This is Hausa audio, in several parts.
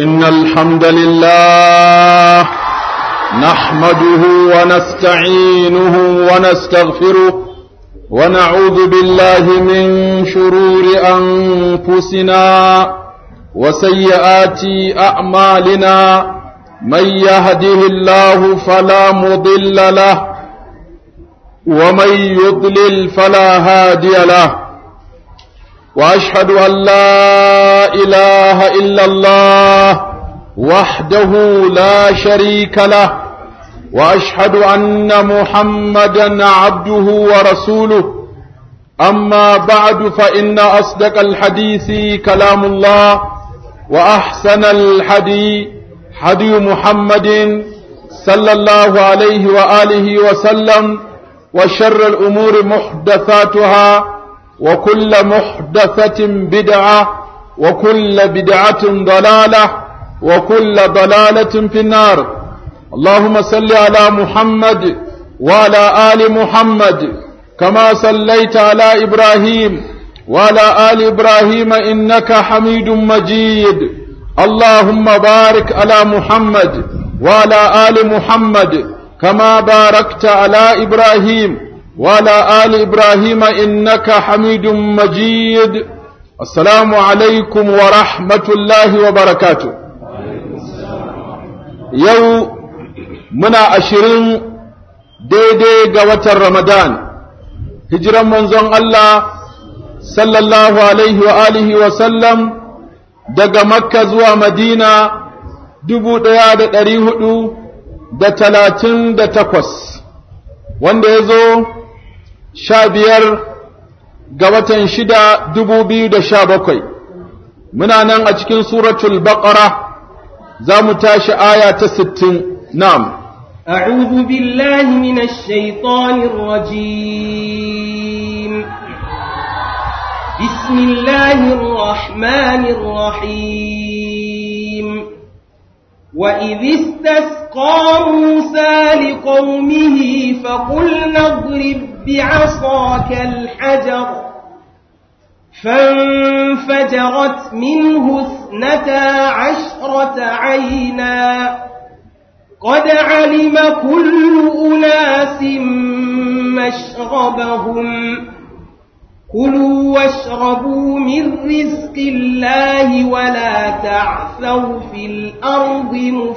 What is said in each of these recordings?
إن الحمد لله نحمده ونستعينه ونستغفره ونعوذ بالله من شرور أنفسنا وسيئات أعمالنا من يهده الله فلا مضل له ومن يضلل فلا هادي له واشهد ان لا اله الا الله وحده لا شريك له واشهد ان محمدا عبده ورسوله اما بعد فان اصدق الحديث كلام الله واحسن الحديث حدي محمد صلى الله عليه واله وسلم وشر الامور محدثاتها وكل محدثة بدعة وكل بدعة ضلالة وكل ضلالة في النار اللهم صل على محمد وعلى آل محمد كما صليت على إبراهيم وعلى آل إبراهيم إنك حميد مجيد اللهم بارك على محمد وعلى آل محمد كما باركت على إبراهيم وعلى آل إبراهيم إنك حميد مجيد السلام عليكم ورحمة الله وبركاته يو منا أشرين daidai ga watan Ramadan, hijiran manzon Allah sallallahu Alaihi wa alihi wa sallam daga Makka zuwa Madina dubu ɗaya da ɗari hudu da talatin da takwas, wanda ya zo sha biyar ga watan shida dubu biyu da sha bakwai muna nan a cikin suratul baqara za mu tashi aya ta sittin na'am أعوذ بالله من الشيطان الرجيم بسم الله الرحمن الرحيم وإذ استسقى موسى لقومه فقلنا اضرب بعصاك الحجر فانفجرت منه اثنتا عشرة عينا قد علم كل أناس مشربهم كلوا واشربوا من رزق الله ولا تعثوا في الأرض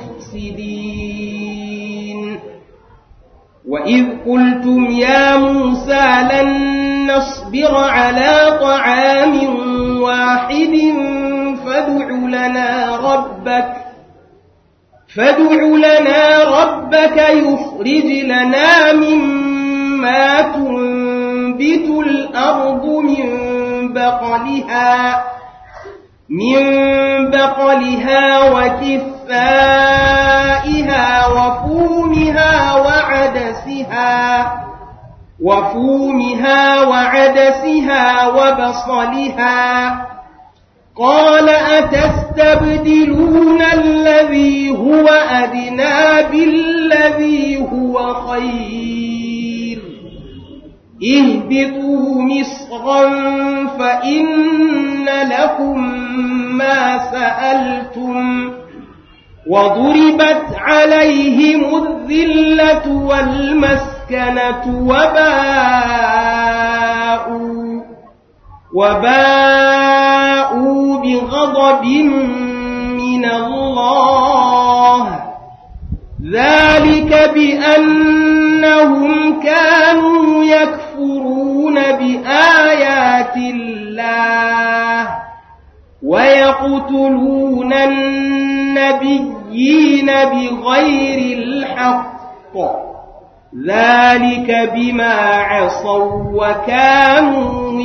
مفسدين وإذ قلتم يا موسى لن نصبر على طعام واحد فادع لنا ربك فادع لنا ربك يخرج لنا مما تنبت الأرض من بقلها من بقلها وكفائها وفومها وعدسها وفومها وعدسها وبصلها قال أتستبدلون الذي هو أدنى بالذي هو خير اهبطوا مصرا فإن لكم ما سألتم وضربت عليهم الذلة والمسكنة وباءوا وباءوا بغضب من الله ذلك بأنهم كانوا يكفرون بآيات الله ويقتلون النبيين بغير الحق ذلك بما عصوا وكانوا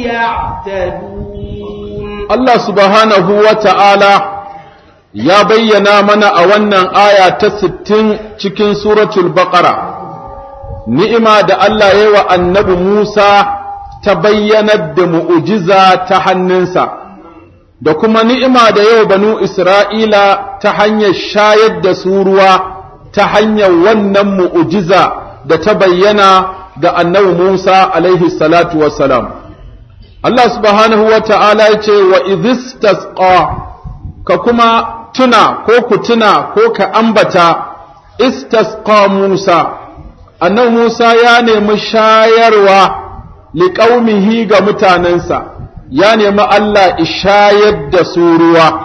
يعتدون الله سبحانه وتعالى ya bayyana mana a wannan aya ta sittin cikin suratul baqara ni'ima da Allah ya yi wa annabi Musa ta bayyanar da mu'ujiza ta hannunsa da kuma ni'ima da yau banu Isra'ila ta hanyar shayar da su ruwa ta hanyar wannan mu'ujiza da ta bayyana ga annabi Musa alaihi salatu wassalam. Allah subhanahu wa ta'ala ya ce wa idhistasqa ka kuma tuna ko ku tuna ko ka ambata istasqa Musa annabi Musa ya nemi shayarwa liƙaumihi ga mutanensa ya nemi Allah ishayar da su ruwa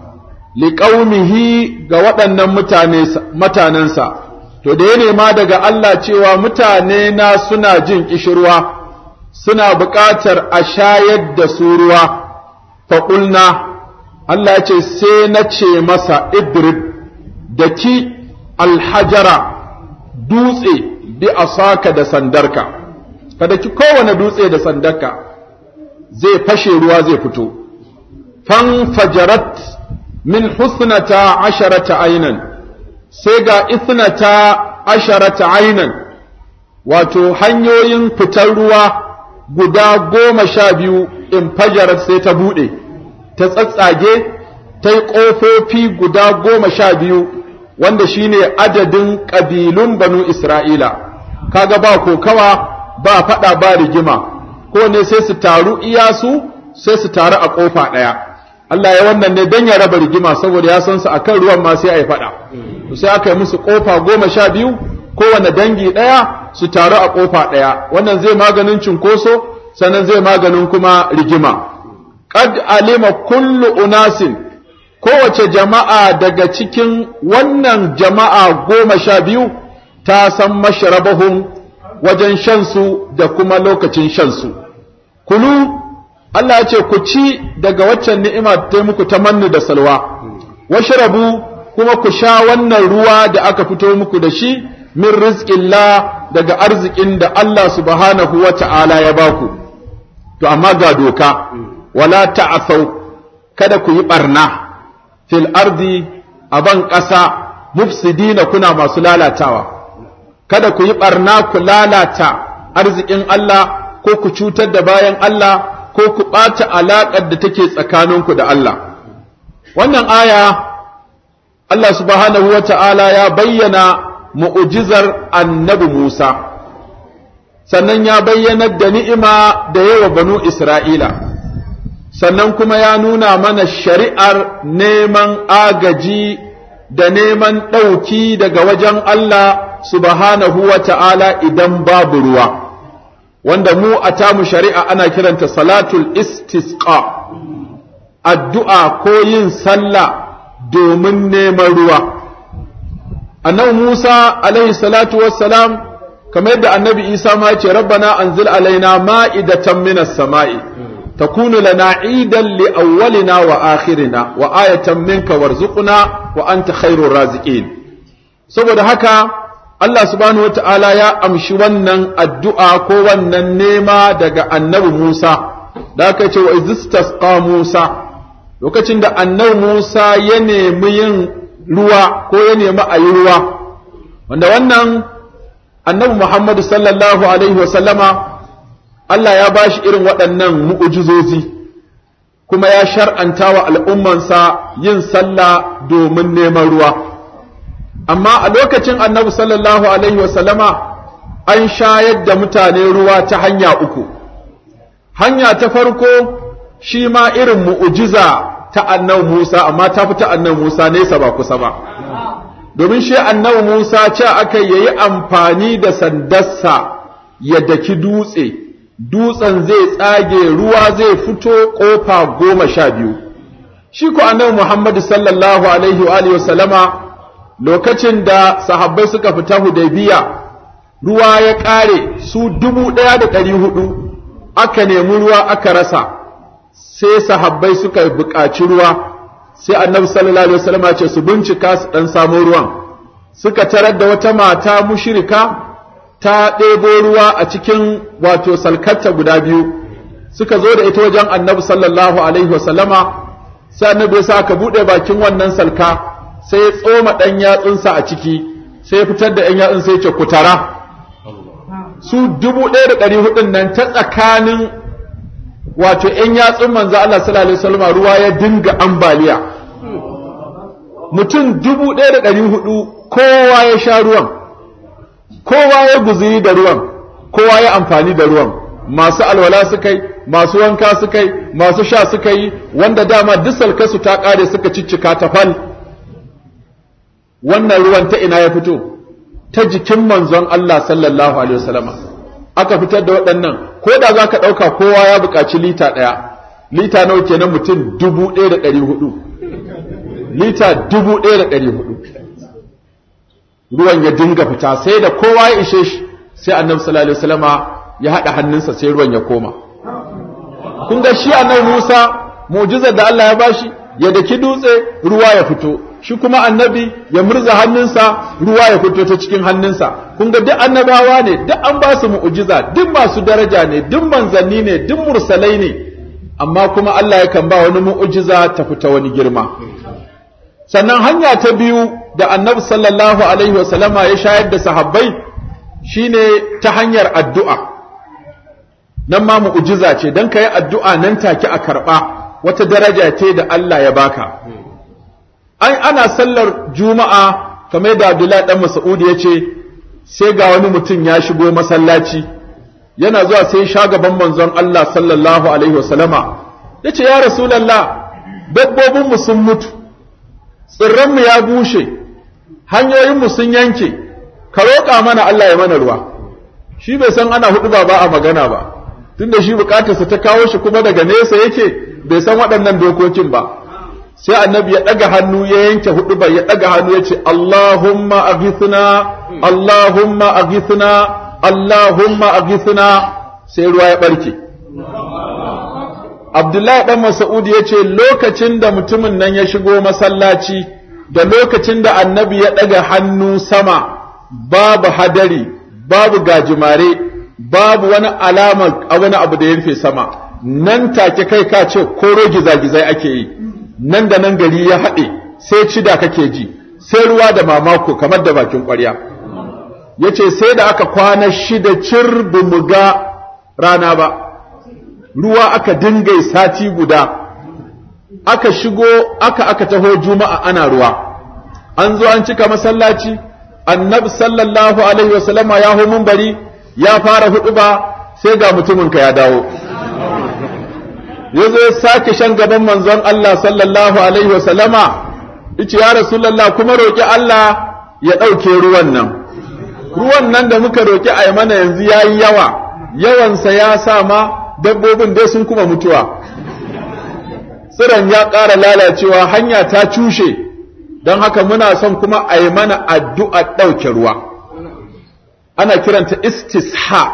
liƙaumihi ga waɗannan mutanensa to da ya nema daga Allah cewa mutane na suna jin ƙishirwa suna buƙatar a shayar da su ruwa faƙulna Allah ce sai na ce masa idrib da ki alhajara dutse bi asaka da sandarka kada ki kowane dutse da sandarka zai fashe ruwa zai fito fan fajarat min husnata asharata ainan sai ga isnata asharata ainan wato hanyoyin fitar ruwa guda goma sha biyu in fajarat sai ta buɗe ta tsatsage ta yi ƙofofi guda goma sha biyu wanda shine adadin ƙabilun banu Isra'ila, kaga ba kokawa ba faɗa ba rigima, ko ne sai su taru iyasu sai su taru a ƙofa ɗaya. Allah ya wannan ne don ya raba rigima saboda ya san su a kan ruwan ma sai a yi faɗa. Sai aka yi musu ƙofa goma sha biyu, kowane dangi ɗaya su taru a ƙofa ɗaya. Wannan zai maganin cunkoso, sannan zai maganin kuma rigima. Qad alima kullu unasin kowace jama'a daga cikin wannan jama'a goma sha biyu ta san masharabahun wajen shansu da kuma lokacin shansu. Kulu, Allah ya ce ku ci daga waccan ni'ima ta muku ta mannu da salwa, washrabu kuma ku sha wannan ruwa da aka fito muku da shi min rizqillah daga arzikin da Allah subhanahu wa ta'ala ya baku. To, amma ga doka, wala ta'asau, kada ku yi ɓarna. fil ardi a ban ƙasa mufsidina kuna masu lalatawa kada ku yi ɓarna ku lalata arzikin Allah ko ku cutar da bayan Allah ko ku ɓata alaƙar da take tsakaninku da Allah wannan aya Allah subhanahu wa ta'ala ya bayyana mu'ujizar annabi Musa sannan ya bayyanar da ni'ima da yawa banu Isra'ila sannan kuma ya nuna mana shari'ar neman agaji da neman ɗauki daga wajen Allah subhanahu wa ta'ala idan babu ruwa, wanda mu a tamu shari'a ana kiranta salatul istisqa addu'a ko yin sallah domin neman ruwa. Annabi Musa alaihi salatu wassalam kamar yadda annabi Isa ma ce, Rabbana anzil alaina ma'idatan minas sama'i. تكون لنا عيدا لأولنا وآخرنا وآية منك وارزقنا وأنت خير الرازقين saboda haka Allah subhanahu wata'ala ya amshi wannan addu'a ko wannan nema daga annabi Musa da aka ce wa izistasqa Musa lokacin da annabi Musa ya nemi yin ruwa ko ya nemi a yi ruwa wanda wannan annabi Muhammadu sallallahu alaihi wa sallama Allah ya ba shi irin waɗannan mu'ujizozi kuma ya shar'anta wa al'ummansa yin sallah domin neman ruwa. Amma a lokacin annabi sallallahu Alaihi wasallama an shayar da mutane ruwa ta hanya uku. Hanya ta farko shi ma irin mu'ujiza ta annabi Musa, amma ta fi ta annabi Musa nesa ba kusa ba. Domin shi annabi Musa ce aka yayi amfani da sandarsa ya daki dutse. dutsen zai tsage ruwa zai fito ƙofa goma sha biyu shi ku annabi Muhammadu sallallahu alaihi wa alihi wasallama lokacin da sahabbai suka fita hudaybiya ruwa ya ƙare su dubu ɗaya da ɗari hudu aka nemi ruwa aka rasa sai sahabbai suka buƙaci ruwa sai annabi sallallahu alaihi wasallama ce su bincika su ɗan samo ruwan suka tarar da wata mata mushrika ta ɗebo ruwa a cikin wato salkarta guda biyu suka zo da ita wajen annabi sallallahu alaihi wasallama sai annabi ya sa aka buɗe bakin wannan salka sai ya tsoma ɗan yatsunsa a ciki sai ya fitar da ɗan yatsun sai ya ce ku tara su dubu ɗaya da ɗari hudun nan ta tsakanin wato ‘yan yatsun manzo Allah sallallahu alaihi wasallama ruwa ya dinga ambaliya mutum dubu ɗaya da ɗari hudu kowa ya sha ruwan kowa ya guziri da ruwan kowa ya amfani da ruwan masu alwala suka yi masu wanka suka yi masu sha suka yi wanda dama duk salkasu ta ƙare suka ciccika ta fal wannan ruwan ta ina ya fito ta jikin manzon Allah sallallahu alaihi wasallama aka fitar da waɗannan ko da za ka ɗauka kowa ya buƙaci lita ɗaya lita nawa kenan mutum dubu ɗaya da ɗari hudu lita dubu ɗaya da ɗari hudu ruwan ya dinga fita sai da kowa ya ishe shi sai annabi sallallahu alaihi wasallama ya haɗa hannunsa sai ruwan ya koma kun ga shi annabi Musa mu'jizar da Allah ya bashi ya daki dutse ruwa ya fito shi kuma annabi ya murza hannunsa ruwa ya fito ta cikin hannunsa kun ga duk annabawa ne duk an ba su mu'jiza duk masu daraja ne duk manzanni ne duk mursalai ne amma kuma Allah yakan ba wani mu'jiza ta fita wani girma sannan hanya ta biyu da annabi sallallahu alaihi wasallama ya shayar da sahabbai shine ta hanyar addu'a nan ma mu'jiza ce dan kai addu'a nan take a karba wata daraja ce da Allah ya baka ai ana sallar juma'a kamar da Abdullahi dan Mas'ud ya ce sai ga wani mutum ya shigo masallaci yana zuwa sai sha gaban manzon Allah sallallahu alaihi wasallama yace ya rasulullah dabbobin mu sun mutu tsirran mu ya bushe hanyoyin mu sun yanke ka roƙa mana Allah ya mana ruwa shi bai san ana hudu ba a magana ba tunda shi bukatarsa ta kawo shi kuma daga nesa yake bai san waɗannan dokokin ba sai annabi ya ɗaga hannu ya yanke hudu bai ya ɗaga hannu ya ce Allahumma aghithna Allahumma aghithna Allahumma aghithna sai ruwa ya ɓarke Abdullahi ɗan Mas'ud ya ce lokacin da mutumin nan ya shigo masallaci da lokacin da annabi ya ɗaga hannu sama babu hadari babu gajimare babu wani alama a wani abu da ya rufe sama nan take kai ka ce koro gizagizai ake yi nan da nan gari ya haɗe sai cida kake ji sai ruwa da mamako kamar da bakin ƙwarya ya ce sai da aka kwana shida cir mu ga rana ba ruwa aka dinga sati guda aka shigo aka aka taho juma'a ana ruwa an zo an cika masallaci annabi sallallahu alaihi wasallama ya hu bari ya fara hudu ba sai ga mutuminka ya dawo ya zo ya sake shan gaban manzon Allah sallallahu alaihi wasallama yace ya rasulullah kuma roki Allah ya ɗauke ruwan nan ruwan nan da muka roki a mana yanzu yayi yawa yawansa ya sa ma dabbobin dai sun kuma mutuwa tsiron ya ƙara lalacewa hanya ta cushe don haka muna son kuma a yi mana addu'a ɗauke ruwa ana kiranta istisha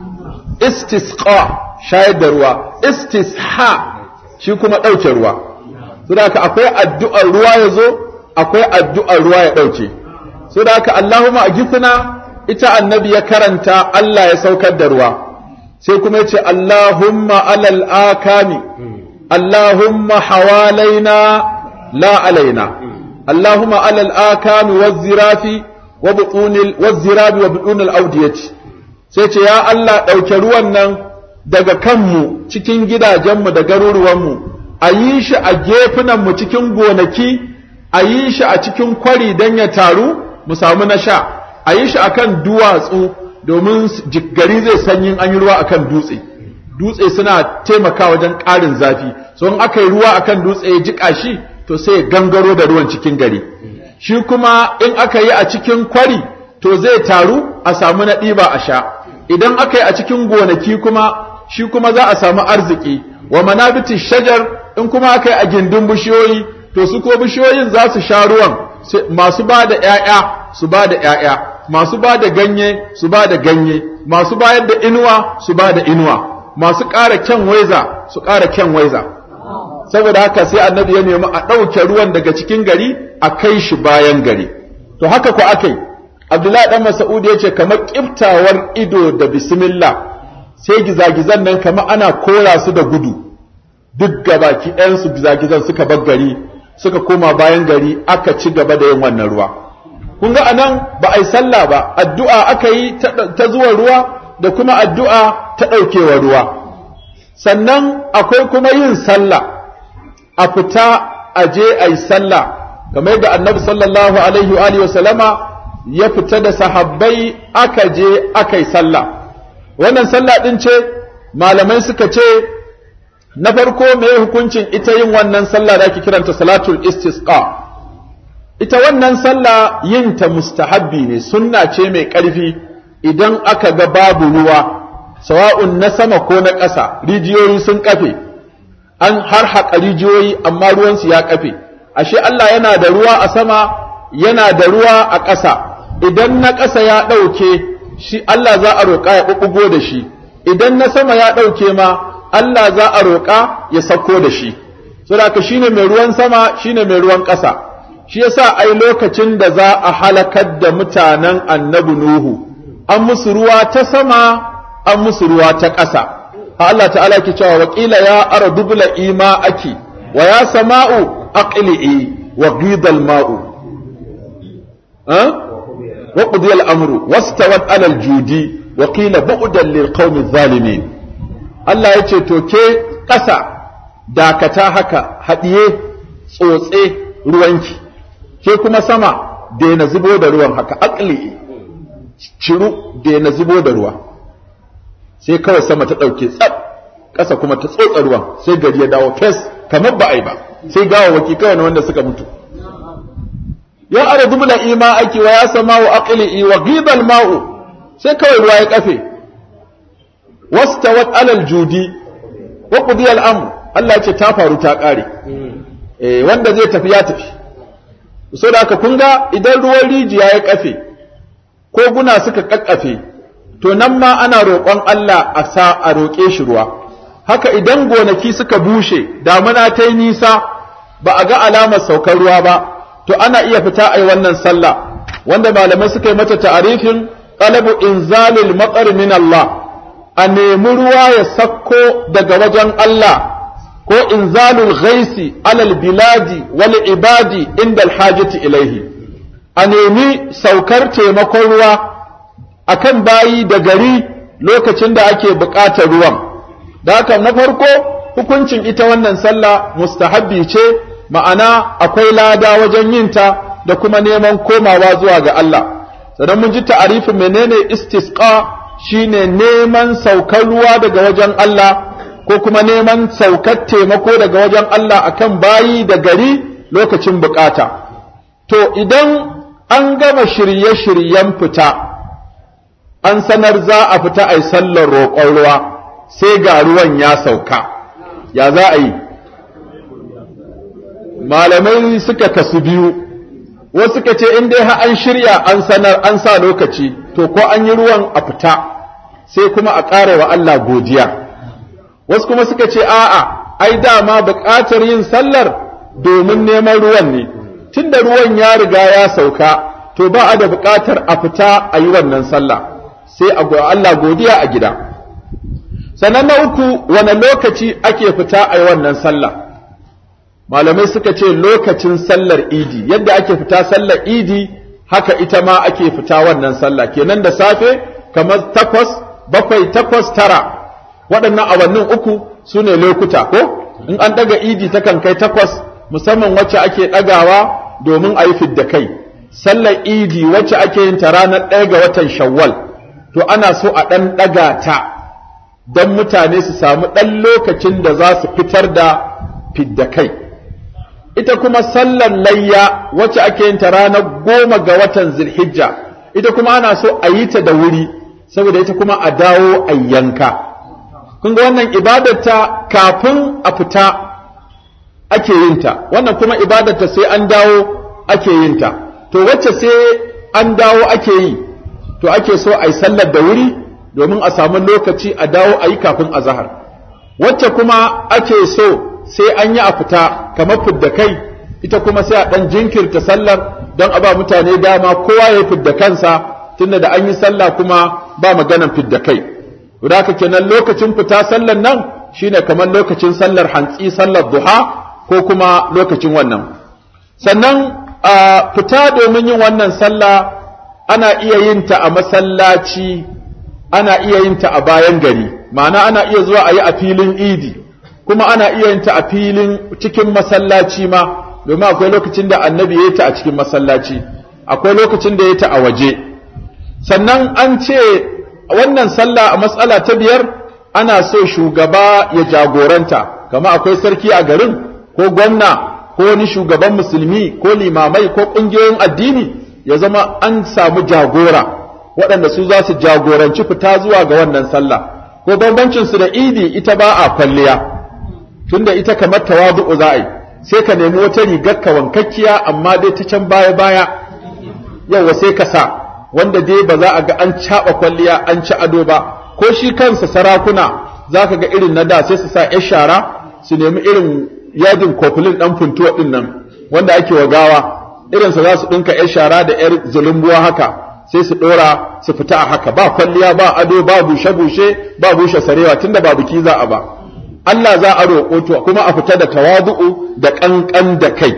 istisqa shayar da ruwa istisha shi kuma ɗauke ruwa saboda akwai addu'ar ruwa ya zo akwai addu'ar ruwa ya ɗauke saboda Allahumma agithna ita annabi ya karanta Allah ya saukar da ruwa sai kuma ya ce Allahumma alal akami Allahumma hawalaina la alaina Allahumma alal akami wazzirafi wa butunil wazzirabi wa butunil audiyati sai ce ya Allah ɗauke ruwan nan daga kanmu cikin gidajenmu da garuruwanmu a yi shi a gefunanmu cikin gonaki a yi shi a cikin kwari don ya taru mu samu na sha a yi shi a kan duwatsu domin gari zai sanyin an yi ruwa a kan dutse dutse suna taimaka wajen ƙarin zafi so in aka yi ruwa a kan dutse ya jiƙa shi to sai ya gangaro da ruwan cikin gari shi kuma in aka yi a cikin kwari to zai taru a samu na ɗiba a sha idan aka yi a cikin gonaki kuma shi kuma za a samu arziki wa manabiti shajar in kuma aka yi a gindin bishiyoyi to su ko bishiyoyin za su sha ruwan masu ba da ‘ya'ya su ba da ‘ya'ya masu ba da ganye su ba da ganye masu bayar da inuwa su ba da inuwa masu ƙara kyan waiza su ƙara kyan waiza saboda haka sai annabi ya nemi a ɗauke ruwan daga cikin gari a kai shi bayan gari to haka ku aka yi abdullahi ɗan masa'ud ya ce kamar ƙiftawar ido da bismillah sai gizagizan nan kamar ana kora su da gudu duk gabaki ɗayansu gizagizan suka bar gari suka koma bayan gari aka ci gaba da yin wannan ruwa kun ga anan ba a yi sallah ba addu'a aka yi ta zuwa ruwa da kuma addu'a ta ɗaukewa ruwa sannan akwai kuma yin sallah a fita a je a yi sallah kamar da annabi sallallahu alaihi wa sallama ya fita da sahabbai aka je aka yi sallah wannan sallah ɗin ce malamai suka ce na farko me hukuncin ita yin wannan sallah da ake kiranta salatul istisqa ita wannan sallah yin ta mustahabbi ne sunna ce mai ƙarfi idan aka ga babu ruwa sawa'un na sama ko na ƙasa rijiyoyi sun kafe an har haƙa rijiyoyi amma ruwansu ya kafe ashe Allah yana da ruwa a sama yana da ruwa a ƙasa idan na ƙasa ya ɗauke shi Allah za a roƙa ya ɓuɓɓugo da shi idan na sama ya ɗauke ma Allah za a roƙa ya sauko da shi saboda shine mai ruwan sama shine mai ruwan ƙasa shi yasa ai lokacin da za a halakar da mutanen annabi Nuhu an musu ruwa ta sama an musu ruwa ta ƙasa Allah ta'ala ke cewa waƙila ya ara dubla ima aki wa ya sama'u aqli'i wa ghidal ma'u wa qudiya al-amru wastawat 'ala al-judi wa qila bu'dan lil qaumi adh-dhalimin Allah yace to ke ƙasa dakata haka haɗiye tsotse ruwanki ke kuma sama daina zubo da ruwan haka aqli'i ciru daina zubo da ruwa sai kawai sama ta ɗauke tsab ƙasa kuma ta tsotsa ruwan sai gari ya dawo fes kamar ba a yi ba sai gawawaki kawai na wanda suka mutu ya ara dubla ima ake wa ya sama wa aqli wa ghidal ma'u sai kawai ruwa ya kafe wastawat alal judi wa qudiya al-amr Allah ya ce ta faru ta ƙare eh wanda zai tafi ya tafi so da haka kun ga idan ruwan rijiya ya kafe ko guna suka kakkafe to nan ma ana roƙon Allah a sa a roƙe shi ruwa haka idan gonaki suka bushe damuna ta yi nisa ba a ga alamar saukar ruwa ba to ana iya fita a yi wannan sallah wanda malamai suka yi mata ta'arifin talabu inzalil matsar min Allah a nemi ruwa ya sakko daga wajen Allah ko inzalul ghaisi alal biladi wal ibadi inda alhajati ilaihi a nemi saukar taimakon ruwa akan bayi da gari lokacin da ake buƙatar ruwan da haka na farko hukuncin ita wannan sallah mustahabbi ce ma'ana akwai lada wajen yinta da kuma neman komawa zuwa ga Allah sannan mun ji ta'arifin menene istisqa shine neman saukar ruwa daga wajen Allah ko kuma neman saukar taimako daga wajen Allah akan bayi da gari lokacin bukata to idan an gama shirye-shiryen fita an sanar za a fita a yi sallar roƙon ruwa sai ga ruwan ya sauka ya za a yi malamai suka kasu biyu wasu suka ce in dai an shirya an sanar an sa lokaci to ko an yi ruwan a fita sai kuma a ƙara wa Allah godiya wasu kuma suka ce a'a ai dama buƙatar yin sallar domin neman ruwan ne tunda ruwan ya riga ya sauka to ba a da buƙatar a fita a yi wannan sallah sai a go Allah godiya a gida sannan na uku wane lokaci ake fita a yi wannan sallah malamai suka ce lokacin sallar idi yadda ake fita sallar idi haka ita ma ake fita wannan sallah kenan da safe kamar takwas bakwai takwas tara waɗannan awannin uku su ne lokuta ko in an ɗaga idi takan kai takwas musamman wacce ake ɗagawa domin a yi fidda kai sallar idi wacce ake yin ta ranar ɗaya ga watan shawwal to ana so a ɗan ɗaga ta don mutane su samu ɗan lokacin da za su fitar da fidda kai ita kuma sallar layya wacce ake yin ta ranar goma ga watan zilhijja ita kuma ana so a yi ta da wuri saboda ita kuma a dawo a yanka kun ga wannan ibadarta kafin a fita ake yin ta wannan kuma ibadarta sai an dawo ake yin ta to wacce sai an dawo ake yi to ake so a yi sallar da wuri domin a samu lokaci a dawo a yi kafin azahar wacce kuma ake so sai an yi a fita kamar fidda kai ita kuma sai a ɗan jinkirta sallar don a ba mutane dama kowa ya fidda kansa tunda da an yi sallah kuma ba maganan fidda kai haka kenan lokacin fita sallar nan shine kamar lokacin sallar hantsi sallar duha ko kuma lokacin wannan sannan a fita domin yin wannan sallah ana iya yin ta a masallaci ana iya yin ta a bayan gari ma'ana ana iya zuwa a yi a filin idi kuma ana iya yin ta a filin cikin masallaci ma domin akwai lokacin da annabi ya yi ta a cikin masallaci akwai lokacin da ya ta a waje sannan an ce wannan sallah a matsala ta biyar ana so shugaba ya jagoranta kama akwai sarki a garin ko gwamna ko wani shugaban musulmi ko limamai ko ƙungiyoyin addini ya zama an samu jagora waɗanda su za su jagoranci fita zuwa ga wannan sallah ko bambancin su da idi ita ba a kwalliya tunda ita kamar tawadu'u za a yi sai ka nemi wata rigar ka wankakkiya amma dai ta can baya baya yawa sai ka sa wanda dai ba za a ga an caɓa kwalliya an ci ado ba ko shi kansa sarakuna za ka ga irin na da sai su sa 'yar shara su nemi irin yadin kofulin ɗan funtuwa ɗin nan wanda ake wa gawa irinsa za su ɗinka 'yar shara da 'yar zulumbuwa haka sai su ɗora su fita a haka ba kwalliya ba ado ba bushe-bushe ba bushe sarewa tunda ba biki za a ba Allah za a roƙo to kuma a fita da tawadu'u da ƙanƙan da kai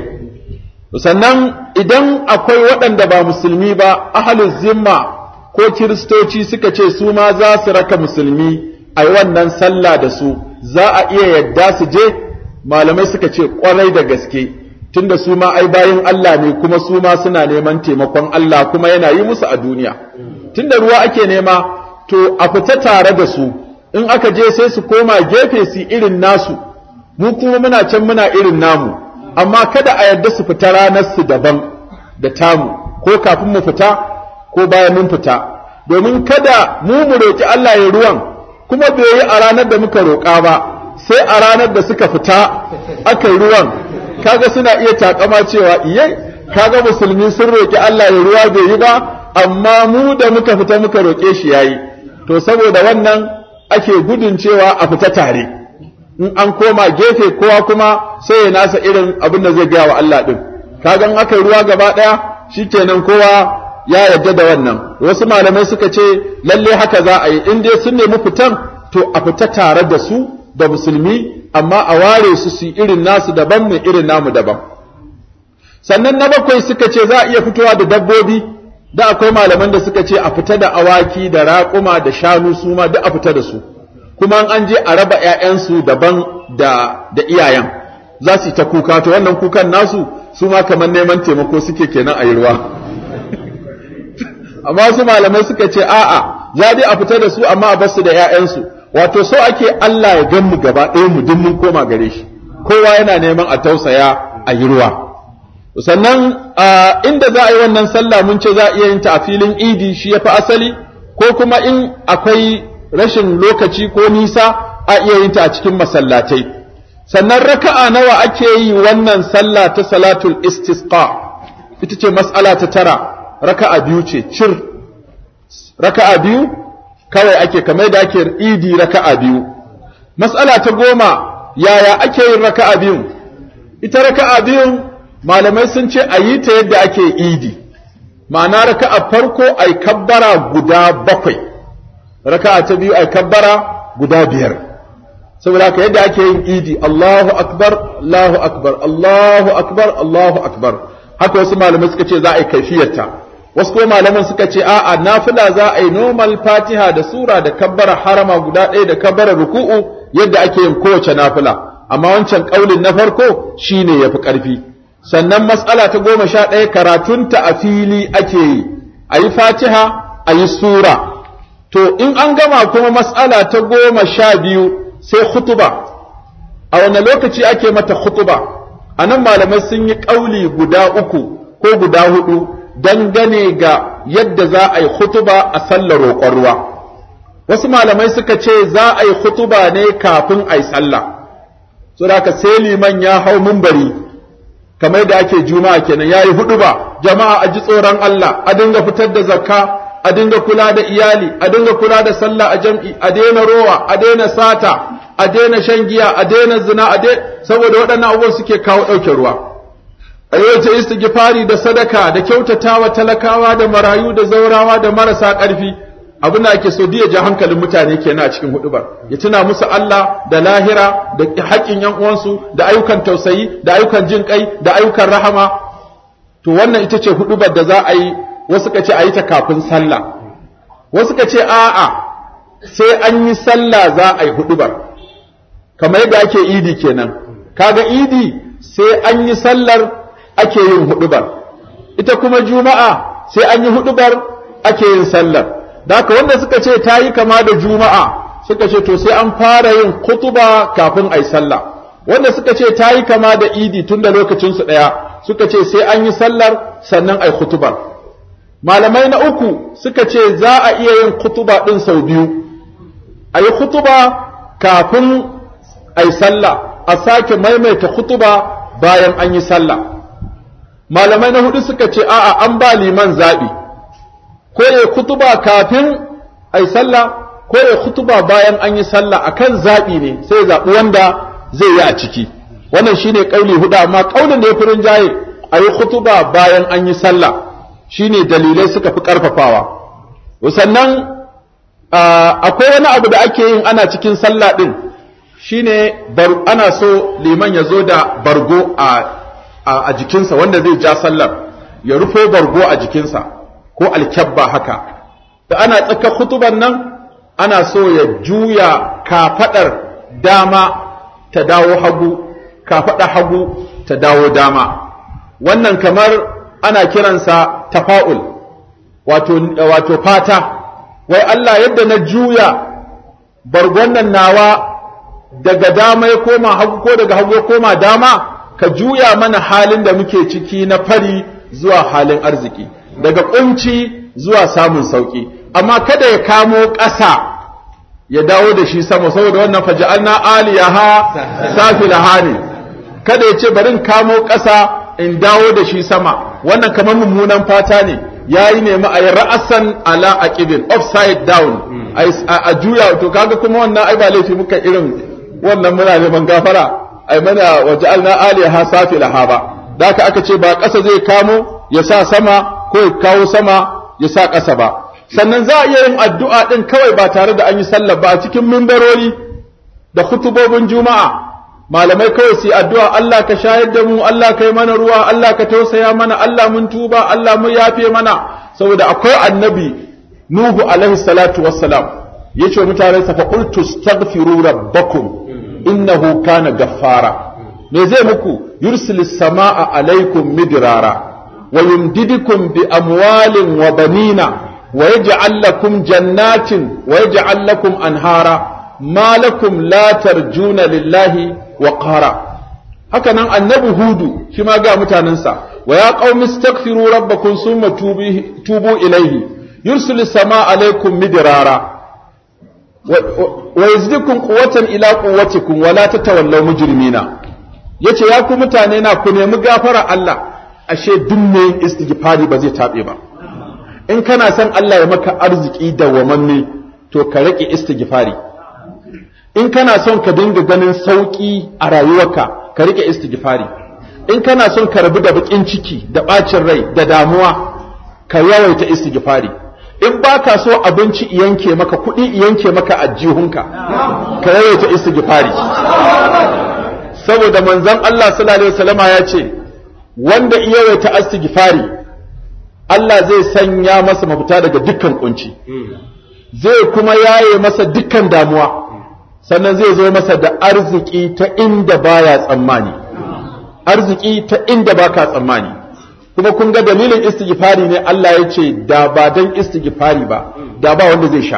sannan idan akwai waɗanda ba musulmi ba ahalin zimma ko kiristoci suka ce su ma za su raka musulmi a yi wannan sallah da su za a iya yadda su je malamai suka ce ƙwarai da gaske tunda su ma ai bayin Allah ne kuma su ma suna neman taimakon Allah kuma yana yi musu a duniya tunda ruwa ake nema to a fita tare da su in aka je sai su koma gefe su irin nasu mu kuma muna can muna irin namu amma kada a yarda su fita ranar su daban da tamu ko kafin mu fita ko bayan mun fita domin kada mu mu roki Allah ya ruwan kuma bai yi a ranar da muka roƙa ba sai a ranar da suka fita aka yi ruwan kaga suna iya takama cewa iye kaga musulmi sun roki Allah ya ruwa bai yi ba amma mu da muka fita muka roƙe shi yayi to saboda wannan ake gudun cewa a fita tare in an koma gefe kowa kuma sai ya nasa irin abin da zai gaya wa Allah din kaga in aka yi ruwa gaba daya shikenan kowa ya yarda da wannan wasu malamai suka ce lalle haka za a yi in dai sun nemi fitan to a fita tare da su da musulmi amma a ware su su irin nasu daban mu irin namu daban sannan na bakwai suka ce za a iya fitowa da dabbobi da akwai malaman da suka ce a fita da awaki da raƙuma da shanu su ma duk a fita da su kuma an je a raba ƴaƴansu daban da da iyayen za su yi ta kuka to wannan kukan nasu su ma kamar neman taimako suke kenan a yi ruwa amma su malamai suka ce a'a za dai a fita da su amma a basu da ƴaƴansu wato so ake Allah ya gan mu gaba ɗaya mu duk mun koma gare shi kowa yana neman a tausaya a yi ruwa sannan inda za a yi wannan sallah mun ce za a iya yin ta a filin idi shi ya fi asali ko kuma in akwai rashin lokaci ko nisa a iya yin ta a cikin masallatai sannan raka'a nawa ake yi wannan sallah ta salatul istisqa ita ce mas'ala ta tara raka'a biyu ce cir raka'a biyu kawai ake kamar da ake idi raka'a biyu mas'ala ta goma yaya ake yin raka'a biyun ita raka'a biyun malamai sun ce a yi ta yadda ake idi ma'ana raka'a farko ai kabbara guda bakwai raka'a ta biyu ai kabbara guda biyar saboda haka yadda ake yin idi Allahu akbar Allahu akbar Allahu akbar Allahu akbar haka wasu malamai suka ce za a yi kaifiyarta wasu kuma malaman suka ce a'a nafila za a yi normal fatiha da sura da kabbara harama guda ɗaya da kabbara ruku'u yadda ake yin kowace nafila amma wancan kaulin na farko shine yafi ƙarfi sannan matsala ta goma sha ɗaya karatunta a fili ake yi a yi fatiha a yi sura to in an gama kuma matsala ta goma sha biyu sai khutuba a wane lokaci ake mata khutuba a nan malamai sun yi ƙauli guda uku ko guda hudu dangane ga yadda za a yi khutuba a sallar roƙon ruwa wasu malamai suka ce za a yi khutuba ne kafin a yi sallah so da sai liman ya hau mumbari kamar da ake juma'a kenan yayi hudu ba jama'a a ji tsoron Allah a dinga fitar da zakka a dinga kula da iyali a dinga kula da sallah a jam'i a daina rowa a daina sata a daina shan giya a daina zina a saboda waɗannan abubuwan suke kawo ɗauke ruwa a yawaita istighfari da sadaka da kyautatawa talakawa da marayu da zaurawa da marasa ƙarfi abin da ake so ya ja hankalin mutane kenan a cikin hudubar ya tuna musu Allah da lahira da haƙƙin yan uwansu da ayyukan tausayi da ayyukan jin kai da ayyukan rahama to wannan ita ce hudubar da za a yi wasu ka ce a yi ta kafin sallah wasu ka ce a'a sai an yi sallah za a yi hudubar kamar yadda ake idi kenan kaga idi sai an yi sallar ake yin hudubar ita kuma juma'a sai an yi hudubar ake yin sallar da haka wanda suka ce ta yi kama da juma'a suka ce to sai an fara yin kutuba kafin a yi sallah wanda suka ce ta yi kama da idi tun da lokacinsu ɗaya suka ce sai an yi sallar sannan ai khutubar malamai na uku suka ce za a iya yin khutuba ɗin sau biyu a yi khutuba kafin ai sallah a sake maimaita khutuba bayan an yi sallah malamai na hudu suka ce a'a an ba liman zaɓi ko ya khutuba kafin ai sallah ko ya khutuba bayan an yi sallah akan zaɓi ne sai ya zaɓi wanda zai yi a ciki wannan shine kauli hudu amma kaulin da ya fi rinjaye a yi khutuba bayan an yi sallah shine dalilai suka fi karfafawa sannan akwai wani abu da ake yin ana cikin sallah din shine ana so liman ya zo da bargo a jikinsa wanda zai ja sallar ya rufo bargo a jikinsa ko alkyabba haka da ana tsaka khutuban nan ana so ya juya kafadar dama ta dawo hagu kafaɗa hagu ta dawo dama wannan kamar ana kiransa tafa'ul wato, wato fata wai Allah yadda na juya bargon nan nawa daga dama ya koma hagu ko daga hagu ya koma dama ka juya mana halin da muke ciki na fari zuwa halin arziki daga kunci zuwa samun sauki amma kada ya kamo ƙasa ya dawo da shi sama saboda wannan faja'alna aliyaha safilaha ne kada ya ce bari in kamo ƙasa in dawo da shi sama wannan kamar mummunan fata ne yayi nemi a yi ra'asan ala aqibin upside down a juya to kaga kuma wannan ai ba laifi muka irin wannan muna neman gafara ai mana waja'alna aliyaha safilaha ba da aka ce ba ƙasa zai kamo ya sa sama ko ya kawo sama ya sa ƙasa ba sannan za a iya yin addu'a ɗin kawai ba tare da an yi sallah ba a cikin mimbarori da khutubobin juma'a malamai kawai su yi addu'a Allah ka shayar da mu Allah ka yi mana ruwa Allah ka tausaya mana Allah mun tuba Allah mun yafe mana saboda akwai annabi Nuhu alaihi salatu wassalam ya ce mutane sa fa qultu astaghfiru rabbakum innahu kana gaffara me zai muku yursilis samaa alaikum midrara wa yumdidukum bi amwalin wa banina ويجعل لكم جنات ويجعل لكم أنهارا ما لكم لا ترجون لله وقارا هكذا النبي هود كما قال متاننسا ويا قوم استغفروا ربكم ثم توبوا إليه يرسل السماء عليكم مدرارا ويزدكم قوة إلى قوتكم ولا تتولوا مجرمين yace ya ku mutane na ku nemi gafara Allah ashe duk mai istighfari ba zai tabe ba in kana son Allah ya maka arziki dawwamanne to ka rike istighfari in kana son ka dinga ganin sauki a rayuwarka ka rike istighfari in kana son ka rabu da bakin ciki da bacin rai da damuwa ka yawaita istighfari in baka so abinci yanke maka kuɗi yanke maka ajihunka ka yawaita istighfari saboda manzon Allah sallallahu alaihi wasallama ya ce wanda yawaita istighfari Allah zai sanya masa mafita daga dukkan kunci zai kuma yaye masa dukkan damuwa sannan zai zo masa da arziki ta inda baya tsammani arziki ta inda baka tsammani kuma kun ga dalilin istighfari ne Allah ya ce da ba dan istighfari ba da ba wanda zai sha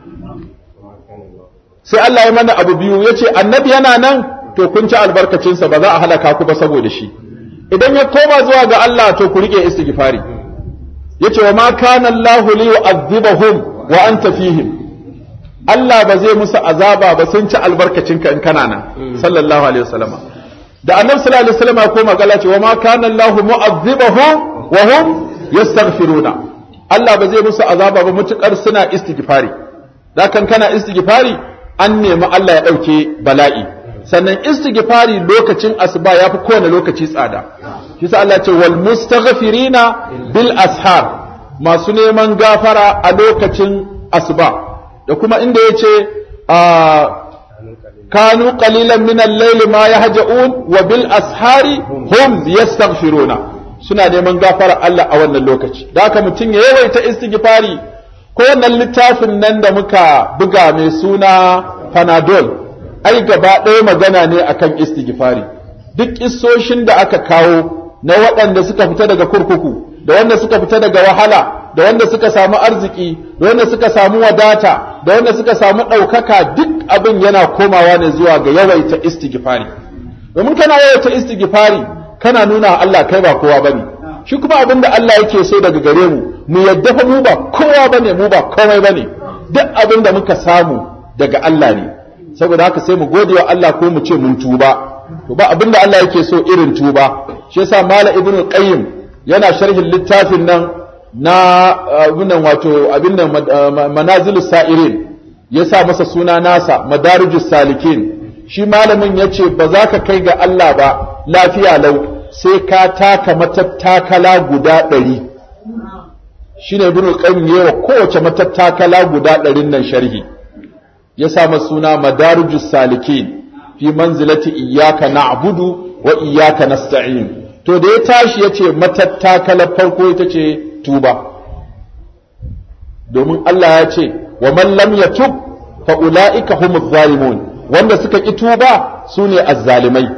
sai Allah ya mana abu biyu ya ce annabi yana nan to kun ci albarkacinsa ba za a halaka ku ba saboda shi idan ya koma zuwa ga Allah to ku rike istighfari yace wa ma kana Allah li yu'adhibahum wa anta fihim Allah ba zai musu azaba ba sun ci albarkacinka in kana nan sallallahu alaihi wasallam da annabi sallallahu alaihi wasallam ko magana ce wa ma kana Allah mu'adhibahum wa hum yastaghfiruna Allah ba zai musu azaba ba mutukar suna istighfari da kan kana istighfari an nemi Allah ya dauke bala'i sannan istighfari lokacin asuba yafi kowane lokaci tsada shi sa Allah ce wal mustaghfirina bil ashar masu neman gafara a lokacin asuba da kuma inda yace kanu qalilan min al-layli ma yahja'un wa bil ashari hum yastaghfiruna suna neman gafara Allah a wannan lokaci da haka mutum ya yawaita istighfari ko wannan littafin nan da muka buga mai suna panadol ai gaba ɗaya magana ne akan istighfari duk kissoshin da aka kawo na waɗanda suka fita daga kurkuku da wanda suka fita daga wahala da wanda suka samu arziki da wanda suka samu wadata da wanda suka samu ɗaukaka duk abin yana komawa ne zuwa ga yawaita istighfari domin kana yawaita istighfari kana nuna Allah kai ba kowa bane shi kuma abin da Allah yake so daga gare mu mu yadda fa mu ba kowa bane mu ba komai bane duk abin da muka samu daga Allah ne saboda haka sai mu gode wa Allah ko mu ce mun tuba to ba abin da Allah yake so irin tuba shi yasa mala ibnu qayyim yana sharhin littafin nan na abin nan wato abin nan manazilus sa'irin ya sa masa suna nasa madarijus salikin shi malamin ya ce ba za ka kai ga Allah ba lafiya lau sai ka taka matattakala guda ɗari shi ne ibn qayyim yawa kowace matattakala guda ɗarin nan sharhi ya sa masa suna madarijus salikin fi manzilati iyyaka na'budu wa iyyaka nasta'in to da ya tashi ya ce matattakala farko ita ce tuba domin Allah ya ce wa man lam yatub fa ulaika humuz zalimun wanda suka ki tuba sune azzalimai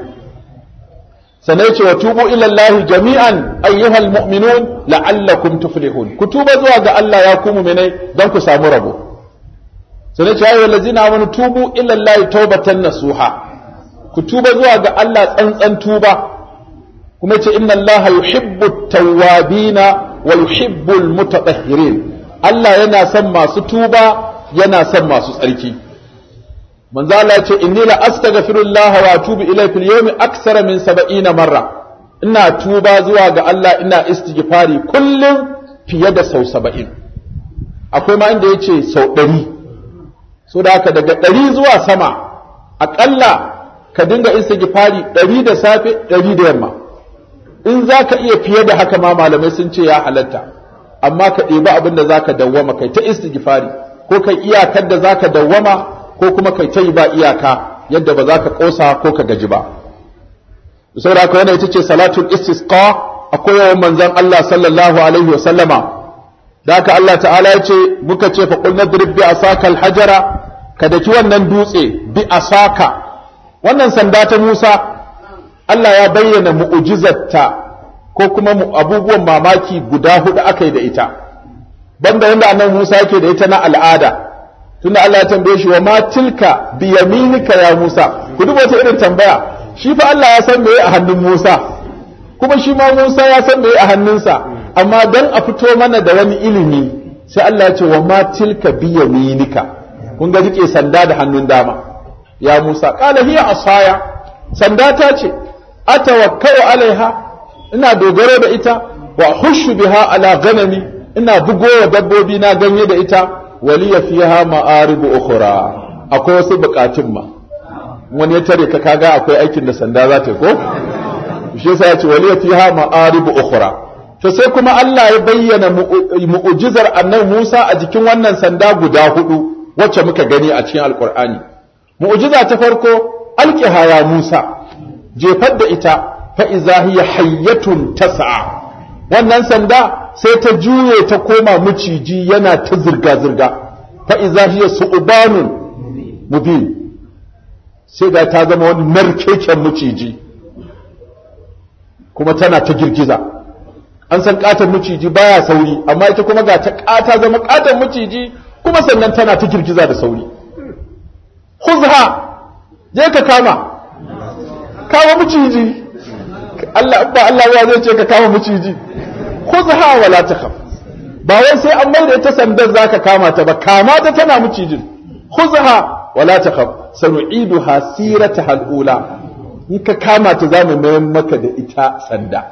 sanai ce wa tubu ila Allah jami'an ayyuhal mu'minun la'allakum tuflihun ku tuba zuwa ga Allah ya ku mu'minai don ku samu rabo sanai ce ayyuhal ladzina amanu tubu ila Allah tawbatan nasuha ku tuba zuwa ga Allah tsantsan tuba kuma ce inna Allah yuhibbu at-tawwabina wa yuhibbu al-mutatahhirin Allah yana son masu tuba yana son masu tsarki manzo Allah ya ce inni la astaghfirullah wa atubu ilayhi fil yawmi aksara min 70 marra ina tuba zuwa ga Allah ina istighfari kullum fiye da sau 70 akwai ma inda yace sau 100 so da haka daga 100 zuwa sama akalla ka dinga istighfari 100 da safe 100 da yamma in zaka iya fiye da haka ma malamai sun ce ya halatta amma ka ɗebi abin da zaka dawwama kai ta istighfari ko kai iyakar da zaka dawwama ko kuma kai ta yi ba iyaka yadda ba za ka ƙosa ko ka gaji ba saboda haka wannan ita ce salatul istisqa akwai yawan manzon Allah sallallahu alaihi wasallama da haka Allah ta'ala ya ce muka ce fa qul nadrib bi asaka al-hajara ka daki wannan dutse bi asaka wannan sanda ta Musa Allah ya bayyana mu'jizarta ko kuma abubuwan mamaki guda hudu aka yi da ita banda wanda annabi Musa yake da ita na al'ada tunda Allah ya tambaye shi wa ma tilka bi yaminika ya Musa ku duba wata irin tambaya shi fa Allah ya san meye a hannun Musa kuma shi ma Musa ya san meye a hannunsa amma dan a fito mana da wani ilimi sai Allah ya ce wa ma tilka bi yaminika kun ga rike sanda da hannun dama ya Musa qala hiya asaya sanda ta ce atawakkau alaiha ina dogaro da ita wa hushu biha ala ganami ina bugowa dabbobi na ganye da ita waliya fiha ma'aribu ukhra akwai wasu bukatun ma wani ya tare ka kaga akwai aikin da sanda za ta ko shi yasa ya ce waliya fiha ma'aribu ukhra to sai kuma Allah ya bayyana mu'ujizar annabi Musa a jikin wannan sanda guda hudu wacce muka gani a cikin alqur'ani mu'ujiza ta farko alqiha ya Musa jefar da ita fa iza hiya hayyatun tas'a wannan sanda sai ta juye ta koma maciji yana ta zirga-zirga fa iza hiya su'banun mubin sai ga ta zama wani narkeken maciji kuma tana ta girgiza an san katon maciji baya sauri amma ita kuma ga ta kata zama katon maciji kuma sannan tana ta girgiza da sauri khuzha je ka kama kama maciji Allah ba Allah ya zai ce ka kama maciji khuzha wala takhaf ba wai sai an mai da ita sandar zaka kama ta ba kama ta tana macijin khuzha wala takhaf sanu'iduha sirataha al-ula in ka kama ta zamu mayar maka da ita sanda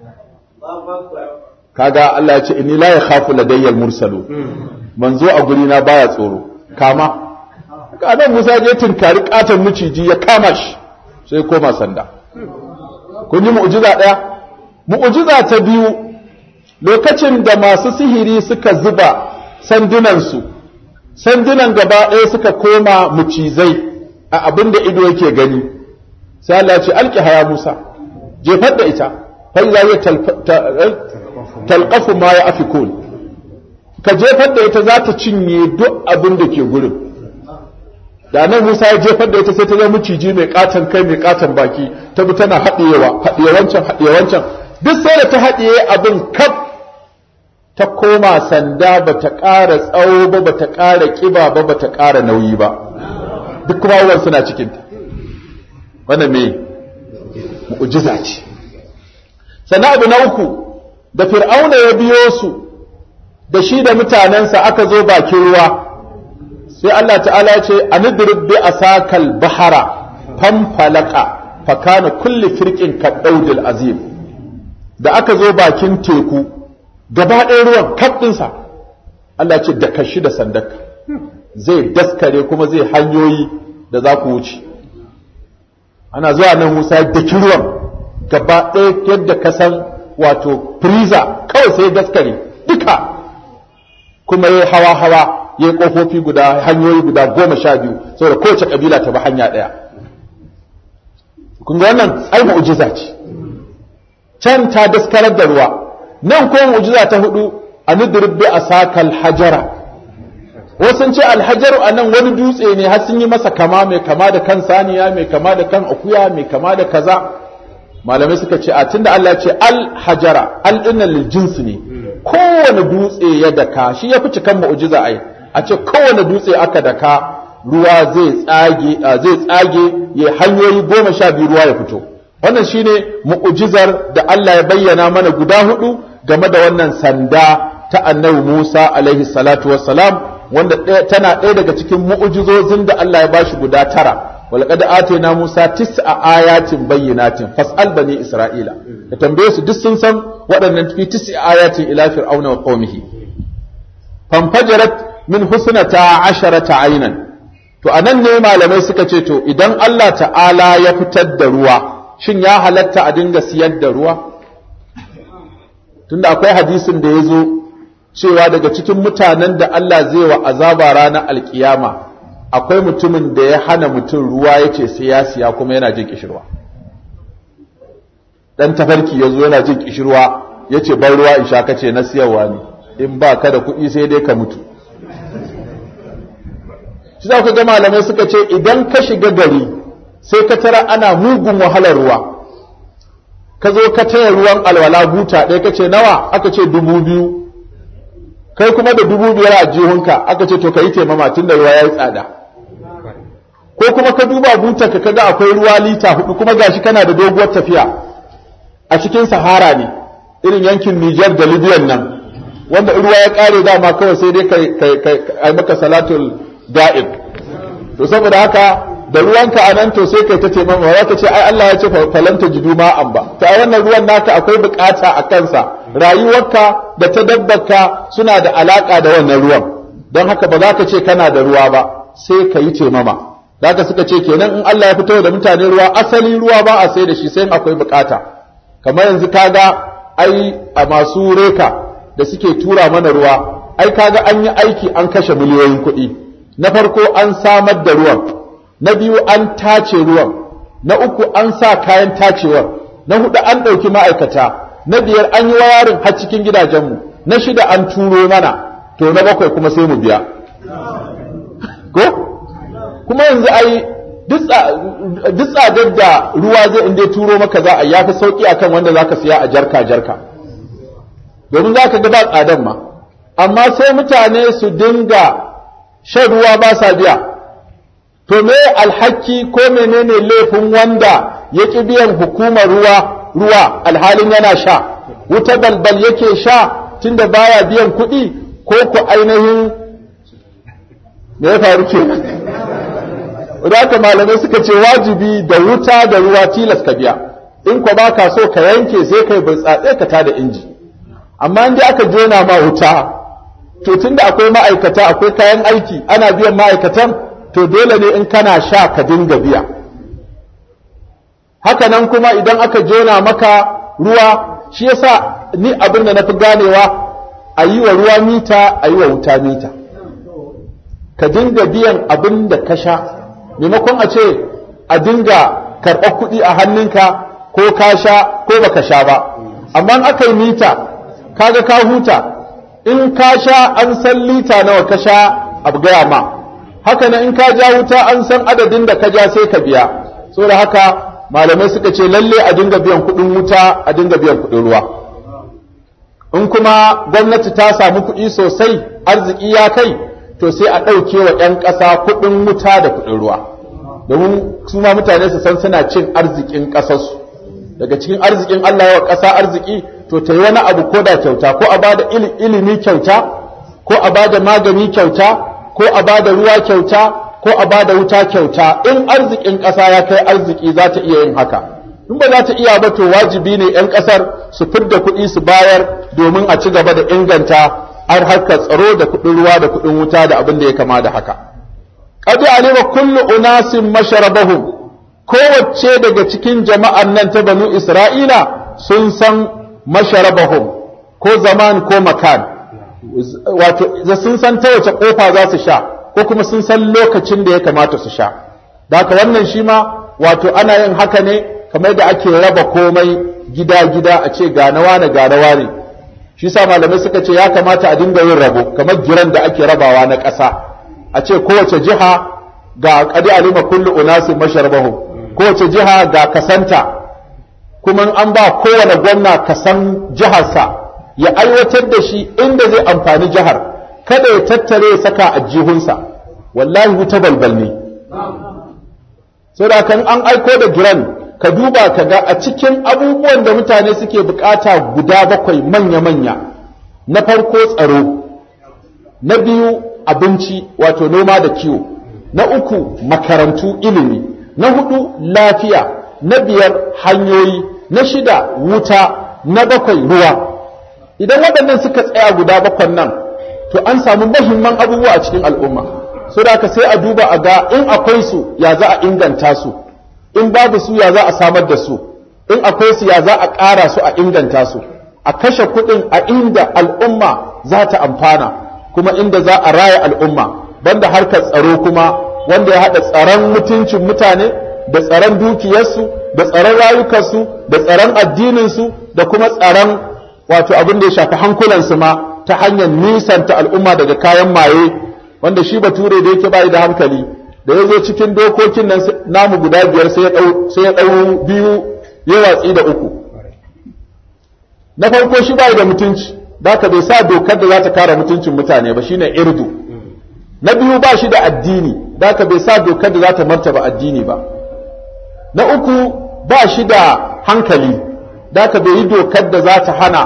kaga Allah ya ce inni la yakhafu ladayya al-mursalu manzo a guri na baya tsoro kama kadan Musa je tinkari katon maciji ya kama shi sai koma sanda kun yi mu'jiza daya mu'jiza ta biyu lokacin da masu sihiri suka zuba sandunansu sandunan gaba ɗaya suka koma mucizai a abin da ido yake gani sai Allah ce alki haya Musa jefar da ita fa iza ya talqafu ma ya afikun ka jefar da ita za ta cinye duk abin da ke gurin da nan Musa ya jefar da ita sai ta zama miciji mai katon kai mai katon baki ta bi tana haɗewa haɗewa wancan haɗewa wancan duk sai da ta haɗiye abin kaf ta koma sanda ba ta ƙara tsawo ba ba ta ƙara ƙiba ba ba ta ƙara nauyi ba duk kuma ruwan suna cikinta wannan me mu'jiza ce sannan abu na uku da fir'auna ya biyo su da shi da mutanensa aka zo bakin ruwa sai Allah ta'ala ya ce anidrib bi asakal bahara fanfalaka fakana kulli firqin kaddaudil azim da aka zo bakin teku gaba ɗaya ruwan kaɗinsa Allah ce da kashi da sandaka zai daskare kuma zai hanyoyi da za ku wuce ana zuwa nan Musa da ruwan gaba ɗaya yadda ka san wato freezer kawai sai daskare duka kuma ya hawa hawa ya yi ƙofofi guda hanyoyi guda goma sha biyu saboda kowace ƙabila ta bi hanya ɗaya kun ga wannan ai mu'jiza ce can ta daskarar da ruwa nan ko mu'jiza ta hudu a nudrib bi asakal hajara wasu ce alhajaru a nan wani dutse ne har sun yi masa kama mai kama da kan saniya mai kama da kan akuya mai kama da kaza malamai suka ce a tunda Allah ce alhajara al dinnan lil jinsi ne kowane dutse ya daka shi ya fi cikan mu'jiza ai a ce kowane dutse aka daka ruwa zai tsage zai tsage ya hanyoyi goma sha biyu ruwa ya fito wannan shine mu'jizar da Allah ya bayyana mana guda hudu game da wannan sanda ta annabi Musa alaihi salatu wassalam wanda tana ɗaya daga cikin mu'jizozin da Allah ya bashi guda tara walqad atayna Musa tis'a ayatin bayyinatin fas'al bani Isra'ila da tambaye su duk sun san waɗannan fi tis'a ayatin ila fir'auna wa qaumihi fanfajarat min husnata asharata aynan to anan ne malamai suka ce to idan Allah ta'ala ya fitar da ruwa shin ya halatta a dinga siyar da ruwa tunda akwai hadisin da ya zo cewa daga cikin mutanen da Allah zai wa azaba ranar alkiyama akwai mutumin da ya hana mutum ruwa ya ce sai ya siya kuma yana jin kishirwa dan tafarki ya zo yana jin kishirwa ya ce ban ruwa in sha kace na siyarwa ne in ba ka da kuɗi sai dai ka mutu shi za ku ga malamai suka ce idan ka shiga gari sai ka tara ana mugun wahalar ruwa ka zo ka taya ruwan alwala buta ɗaya ka ce nawa aka ce dubu biyu kai kuma da dubu biyar a jihunka aka ce to ka yi taimama tun da ruwa ya yi tsada ko kuma ka duba buta ka kaga akwai ruwa lita hudu kuma gashi kana da doguwar tafiya a cikin sahara ne irin yankin Nijar da Libyan nan wanda ruwa ya kare dama kawai sai dai kai kai maka salatul da'ib to saboda haka da ruwanka a nan to sai kai ta taimama ba ka ce ai Allah ya ce falanta jidu ma'an ba to a wannan ruwan naka akwai bukata a kansa rayuwarka da ta dabbarka suna da alaka da wannan ruwan don haka ba za ka ce kana da ruwa ba sai ka yi taimama haka suka ce kenan in Allah ya fito da mutane ruwa asali ruwa ba a sai da shi sai akwai bukata kamar yanzu kaga ai a masu reka da suke tura mana ruwa ai kaga an yi aiki an kashe miliyoyin kuɗi na farko an samar da ruwan na biyu an tace ruwan na uku an sa kayan tacewar na hudu an ɗauki ma'aikata na biyar an yi wayarin har cikin gidajenmu na shida an turo mana to na bakwai kuma sai mu biya ko kuma yanzu ai duk tsadar da ruwa zai inda turo maka za a yafi sauki akan wanda za ka siya a jarka jarka domin za ka ga ba tsadan ma amma sai mutane su dinga shan ruwa ba sa biya to me alhaki ko menene laifin wanda ya ƙi biyan hukumar ruwa ruwa alhalin yana sha wuta balbal yake sha tunda baya biyan kuɗi ko ku ainihin me ya faru ke haka malamai suka ce wajibi da wuta da ruwa tilas ka biya in ko ba ka so ka yanke sai kai burtsatse ka tada inji amma in dai aka jona ma wuta to tunda akwai ma'aikata akwai kayan aiki ana biyan ma'aikatan to dole ne in kana sha ka dinga biya haka nan kuma idan aka jona maka ruwa shi yasa ni abin da na fi ganewa a yi wa ruwa mita a yi wa wuta mita ka dinga biyan abin da ka sha maimakon a ce a dinga karɓar kuɗi a hannunka ko ka sha ko baka sha ba amma aka yi mita kaga ka huta in ka sha an san lita nawa ka sha abu gaya ma haka nan in ka ja wuta an san adadin da ka ja sai ka biya saboda haka malamai suka ce lalle a dinga biyan kuɗin wuta a dinga biyan kuɗin ruwa in kuma gwamnati ta samu kuɗi sosai arziki ya kai to sai a ɗauke wa 'yan ƙasa kuɗin wuta da kuɗin ruwa domin su ma mutane su san suna cin arzikin ƙasarsu daga cikin arzikin Allah wa ƙasa arziki to ta yi wani abu ko da kyauta ko a bada ilimi kyauta ko a bada magani kyauta ko a bada ruwa kyauta ko a bada wuta kyauta in arzikin ƙasa ya kai arziki za ta iya yin haka in ba za ta iya ba to wajibi ne 'yan ƙasar su fidda kuɗi su bayar domin a ci gaba da inganta har harkar tsaro da kuɗin ruwa da kuɗin wuta da abin da ya kama da haka qad alima kullu unasin masharabahum kowace daga cikin jama'an nan ta banu isra'ila sun san masharabahum ko zaman ko makan wato sun san ta wace kofa za su sha ko kuma sun san lokacin da ya kamata su sha da haka wannan shi ma wato ana yin haka ne kamar da ake raba komai gida-gida a ce ga nawa ne ga nawa ne shi sa malamai suka ce ya kamata a dinga yin rabo kamar giran da ake rabawa na ƙasa a ce kowace jiha ga qadi alima kullu unasin masharabahum kowace jiha ga kasanta kuma an ba kowane gwamna kasan jiharsa ya aiwatar da shi inda zai amfani jihar kada ya tattare ya saka a jihunsa wallahi wuta balbal ne so da kan an aiko da giran ka duba ka ga a cikin abubuwan da mutane suke bukata guda bakwai manya-manya na farko tsaro na biyu abinci wato noma da kiwo na uku makarantu ilimi na hudu lafiya na biyar hanyoyi na shida wuta na bakwai ruwa idan waɗannan suka tsaya guda bakwan nan to an samu mahimman abubuwa a cikin al'umma so da sai a duba a ga in akwai su ya za a inganta su in babu su ya za a samar da su in akwai su ya za a ƙara su a inganta su a kashe kuɗin a inda al'umma za ta amfana kuma inda za a raya al'umma banda harkar tsaro kuma wanda ya haɗa tsaron mutuncin mutane da tsaron dukiyarsu da tsaron rayukansu da tsaron addininsu da kuma tsaron wato abin da ya shafi hankulansu ma ta hanyar nisanta al'umma daga kayan maye wanda shi bature da yake bayi da hankali da ya zo cikin dokokin nan namu guda biyar sai ya ɗau biyu ya watsi da uku na farko shi bayi da mutunci da ka bai sa dokar da za ta kare mutuncin mutane ba shine irdu na biyu ba shi da addini da ka bai sa dokar da za ta martaba addini ba na uku ba shi da hankali da ka bai yi dokar da za ta hana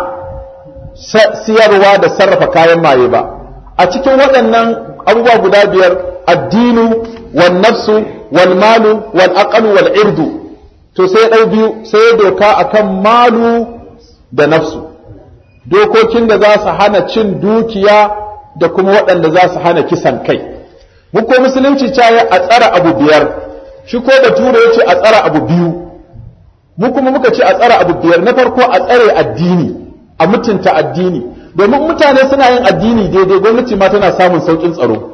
siyarwa da sarrafa kayan maye ba a cikin waɗannan abubuwa guda biyar addinu wal nafsu wal malu wal aqlu wal irdu to sai ya ɗau biyu sai ya doka akan malu da nafsu dokokin da za su hana cin dukiya da kuma waɗanda za su hana kisan kai mu ko musulunci caye a tsara abu biyar shi ko da tura ya ce a tsara abu biyu mu kuma muka ce a tsara abu biyar na farko a tsare addini a mutunta addini domin mutane suna yin addini daidai gwamnati ma tana samun saukin tsaro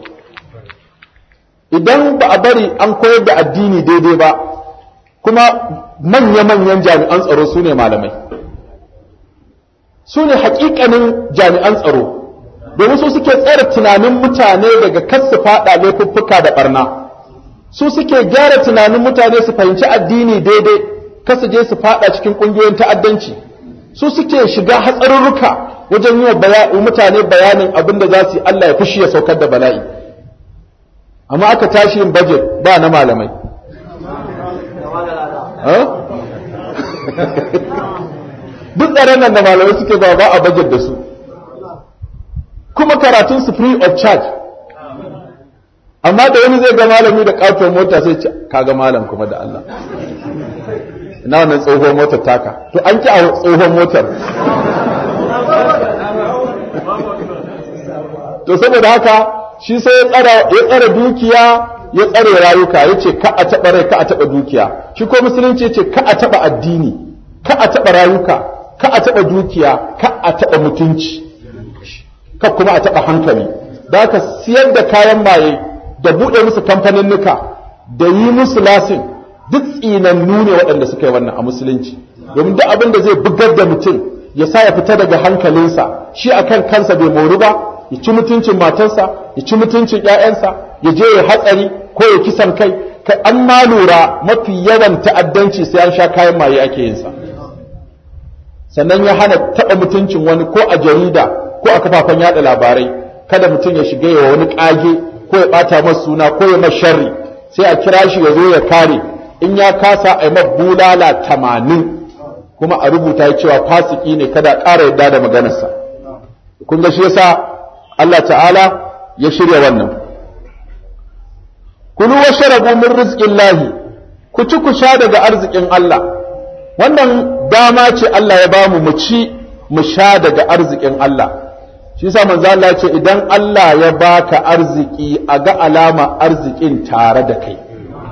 idan ba a bari an koyar da addini daidai ba kuma manya-manyan jami'an tsaro su ne malamai su ne hakikanin jami'an tsaro domin su suke tsare tunanin mutane daga kasu fada laifuffuka da barna su suke gyara tunanin mutane su fahimci addini daidai kasu je su fada cikin kungiyoyin ta'addanci su suke shiga hatsarurruka wajen yi wa mutane bayanin abin da za su yi Allah ya fushi ya saukar da bala'i amma aka tashi yin budget ba na malamai duk tsaron nan da malamai suke ba ba a budget da su kuma karatun su free of charge amma da wani zai ga malami da katon mota sai ce kaga malam kuma da Allah ina wannan tsohon motar taka to an ki a tsohon motar to saboda haka shi sai ya tsara ya tsara dukiya ya tsare rayuka yace ka a taba rai ka a taba dukiya shi ko musulunci yace ka a taba addini ka a taba rayuka ka a taba dukiya ka a taba mutunci ka kuma a taba hankali da haka siyar da kayan maye da bude musu kamfaninnika da yi musu lasin duk tsinannu ne waɗanda suka yi wannan a musulunci domin duk abin da zai bugar da mutum ya sa ya fita daga hankalinsa shi akan kansa bai mori ba ya ci mutuncin matarsa ya ci mutuncin ƴaƴansa ya je ya hatsari ko ya kisan kai kai an ma lura mafi yawan ta'addanci sai an sha kayan maye ake yin sa sannan ya hana taɓa mutuncin wani ko a jarida ko a kafafen yada labarai kada mutum ya shiga ya wani ƙage ko ya ɓata masa suna ko ya masa sharri sai a kira shi ya zo ya kare in ya kasa a yi bulala tamanin kuma a rubuta ya cewa fasiki ne kada ƙara yadda da maganarsa kun ga shi yasa Allah ta'ala ya shirya wannan kulu wa sharabu min rizqillahi ku ci ku sha daga arzikin Allah wannan dama ce Allah ya bamu mu ci mu sha daga arzikin Allah shi yasa manzo Allah ya ce idan Allah ya baka arziki a ga alama arzikin tare da kai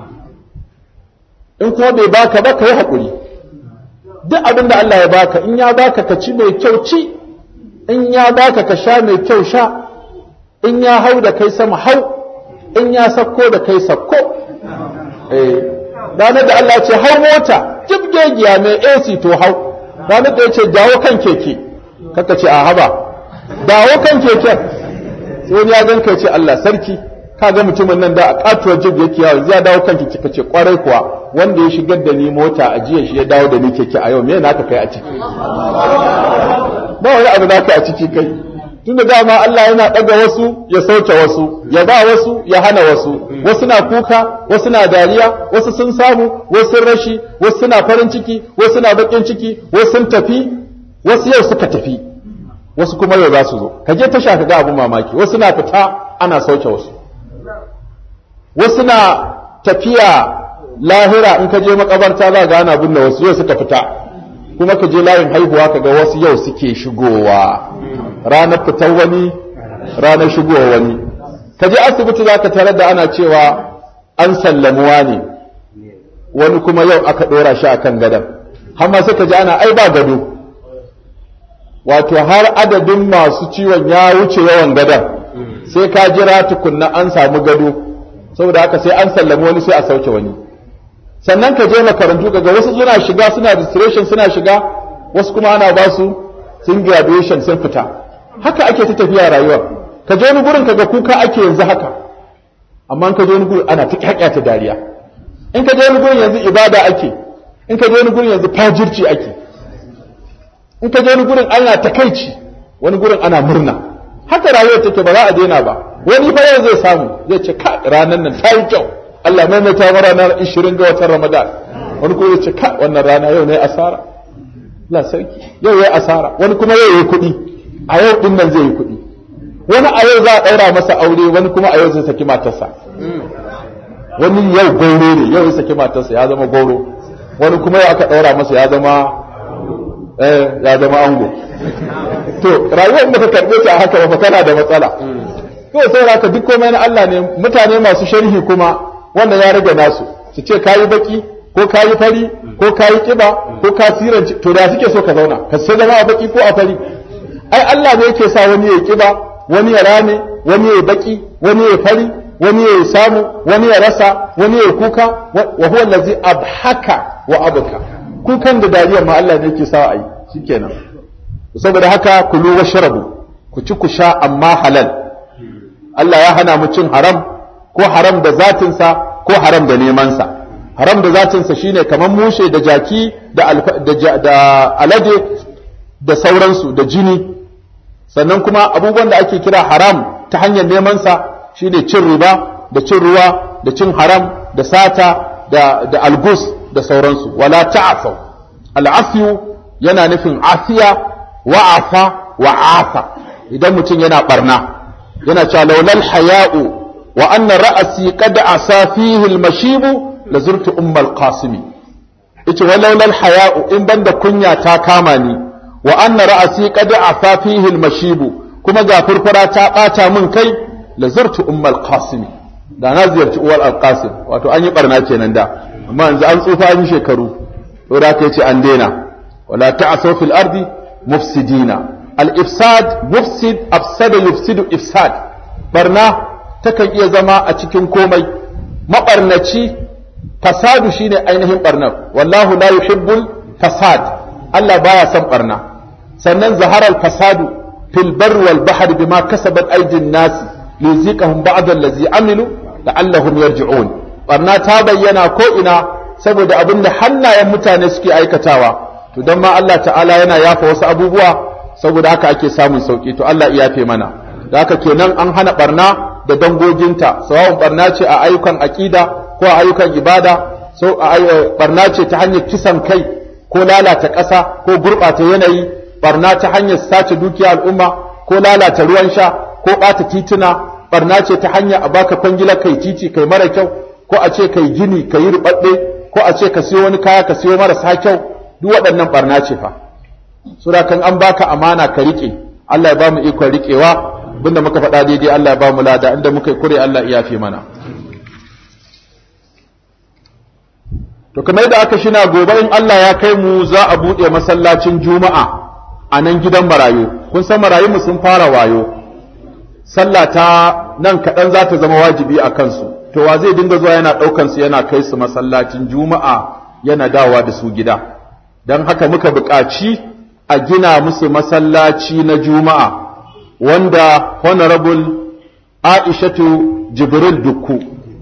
in kuma bai baka ba kai hakuri duk abin da Allah ya baka in ya baka ka ci mai kyau ci in ya baka ka sha mai kyau sha in ya hau da kai sama hau in ya sakko da kai sakko eh ranar da Allah ce hau mota jibgegiya mai AC to hau ranar da ya ce dawo kan keke kaka ce a haba dawo kan keken sai wani ya ganka ce Allah sarki ka ga mutumin nan da a katuwar jib yake yawo zai dawo kan keke kace kwarai kuwa wanda ya shigar da ni mota a jiya shi ya dawo da ni keke a yau me naka kai a ciki ba wani abu naka a ciki kai tunda dama Allah yana ɗaga wasu ya sauke wasu ya ba wasu ya hana wasu wasu na kuka wasu na dariya wasu sun samu wasu sun rashi wasu suna farin ciki wasu na bakin ciki wasu sun tafi wasu yau suka tafi wasu kuma yau za su zo ka je tasha ka ga abin mamaki wasu na fita ana sauke wasu wasu na tafiya lahira in ka je makabarta za ga ana binne wasu yau suka fita kuma ka je layin haihuwa ka ga wasu yau suke shigowa ranar fitar wani ranar shigowa wani ka je asibiti za ka tarar da ana cewa an sallamuwa ne wani kuma yau aka ɗora shi a kan gadon har sai ka ji ana ai ba gado wato har adadin masu ciwon ya wuce yawan gadon sai ka jira tukunna an samu gado saboda haka sai an sallami wani sai a sauke wani sannan ka je makarantu ga wasu suna shiga suna registration suna shiga wasu kuma ana ba su sun graduation sun fita haka ake ta tafiya rayuwa ka je wani gurin kaga kuka ake yanzu haka amma in ka je wani gurin ana ta kyakya ta dariya in ka je wani gurin yanzu ibada ake in ka je wani gurin yanzu fajirci ake in ka je wani gurin ana takaici wani gurin ana murna haka rayuwar take ba za a daina ba wani fa yau zai samu zai ce ka ranar nan ta yi kyau Allah maimaita wa ranar 20 ga watan Ramadan wani kuma zai ce ka wannan rana yau ne asara Allah sarki yau yayi asara wani kuma yau yayi kuɗi a yau din nan zai yi kuɗi wani a yau za a ɗaura masa aure wani kuma a yau zai saki matarsa wani yau gauro ne yau ya saki matarsa ya zama gauro wani kuma yau aka ɗaura masa ya zama eh ya zama ango to rayuwar da ka karɓe ta haka ba kana da matsala to sai haka duk komai na Allah ne mutane masu sharhi kuma wannan ya rage nasu su ce kayi baki ko kayi fari ko kayi kiba ko ka siranci to da suke so ka zauna ka sai zama a baki ko a fari ai Allah ne yake sa wani ya kiba wani ya rame wani ya baki wani ya fari wani ya samu wani ya rasa wani ya kuka wa huwa allazi abhaka wa abka kukan da dariya ma Allah ne yake sa a yi shikenan saboda haka kulu washrabu ku ci ku sha amma halal Allah ya hana mu cin haram ko haram da zatinsa ko haram da nemansa haram da zatinsa shine kamar mushe da jaki da, da, da alade da sauransu da jini sannan kuma abubuwan da ake kira haram ta hanyar nemansa shine cin riba da cin ruwa da cin haram da sata da, da algus da sauransu wala ta'afau al'afiyu yana nufin afiya wa'afa wa'afa idan mutum yana barna yana cewa laulal haya'u wa anna ra'asi qad asa fihi al-mashibu la zurtu ummal qasimi yace wa laulal haya'u in banda kunya ta kama ni wa anna ra'asi qad asa fihi al-mashibu kuma ga furfura ta bata min kai la zurtu ummal qasimi da na ziyarci uwar al-qasim wato an yi barna kenan da amma yanzu an tsufa an yi shekaru to da kai ce an daina wala ta'asaw fil ardi mufsidina al-ifsad mufsid afsada yufsidu ifsad barna takan iya zama a cikin komai mabarnaci fasadu shine ainihin barnar wallahu la yuhibbul fasad Allah baya son barna sannan zaharar fasadu fil bar wal bahr bima kasabat aydin nas liziqahum ba'da allazi amilu la'allahum yarji'un barna ta bayyana ko ina saboda abinda hannayen mutane suke aikatawa to don ma Allah ta'ala yana yafa wasu abubuwa saboda haka ake samun sauki to Allah ya yafe mana da haka kenan an hana barna da dangoginta sawa'un barna ce a ayyukan aqida ko a ayyukan ibada so a barna ce ta hanyar kisan kai ko lalata ƙasa ko gurɓata yanayi barna ta hanyar sace dukiya al'umma ko lalata ruwan sha ko ɓata tituna barna ce ta hanyar a baka kwangila kai titi kai mara kyau ko a ce kai gini kai ruɓaɗɗe ko a ce ka siyo wani kaya ka siyo marasa kyau duk waɗannan barna ce fa sura kan an baka amana ka riƙe Allah ya ba mu ikon riƙewa abinda muka faɗa daidai Allah ya ba mu lada inda muka yi kure Allah ya yafe mana to kamar da aka shina gobe in Allah ya kai mu za a buɗe masallacin juma'a a nan gidan marayu kun san marayunmu sun fara wayo sallah ta nan kaɗan za ta zama wajibi a kansu to wa zai dinga zuwa yana ɗaukan su yana kai su masallacin juma'a yana dawa da su gida don haka muka buƙaci a gina musu masallaci na juma'a wanda honorable aishatu jibril dukku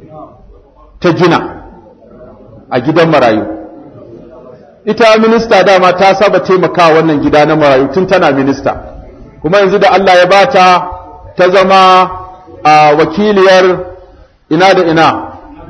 ta gina a gidan marayu ita minista dama ta saba taimakawa wannan gida na marayu tun tana minista kuma yanzu da Allah ya bata ta zama a wakiliyar ina da ina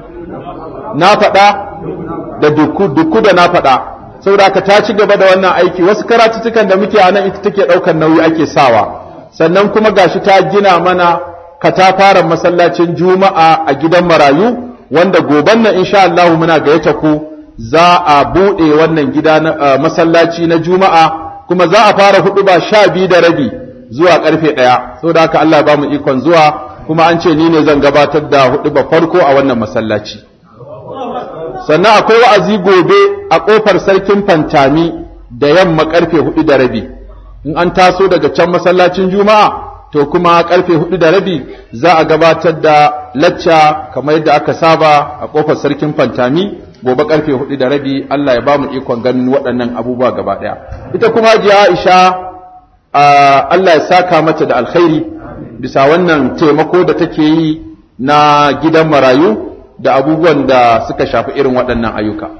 na faɗa da duku duku da na faɗa saboda haka ta ci gaba da wannan aiki wasu karatutukan da muke a nan ita take ɗaukar nauyi ake sawa sannan kuma gashi ta gina mana katafaren masallacin juma'a a gidan marayu wanda goban nan insha Allah muna gayyata ku za a buɗe wannan gida na masallaci na juma'a kuma za a fara hudu ba sha biyu da rabi zuwa karfe ɗaya saboda haka Allah ba mu ikon zuwa kuma an ce ni ne zan gabatar da hudu ba farko a wannan masallaci sannan akwai wa'azi gobe a ƙofar sarkin fantami da yamma karfe hudu da rabi in an taso daga can masallacin juma'a to kuma karfe hudu da rabi za a gabatar da lacca kamar yadda aka saba a ƙofar sarkin fantami gobe karfe hudu da rabi Allah ya ba mu ikon ganin waɗannan abubuwa gaba ɗaya ita kuma jiya Aisha Allah ya saka mata da alkhairi bisa wannan taimako da take yi na gidan marayu da abubuwan da suka shafi irin waɗannan ayyuka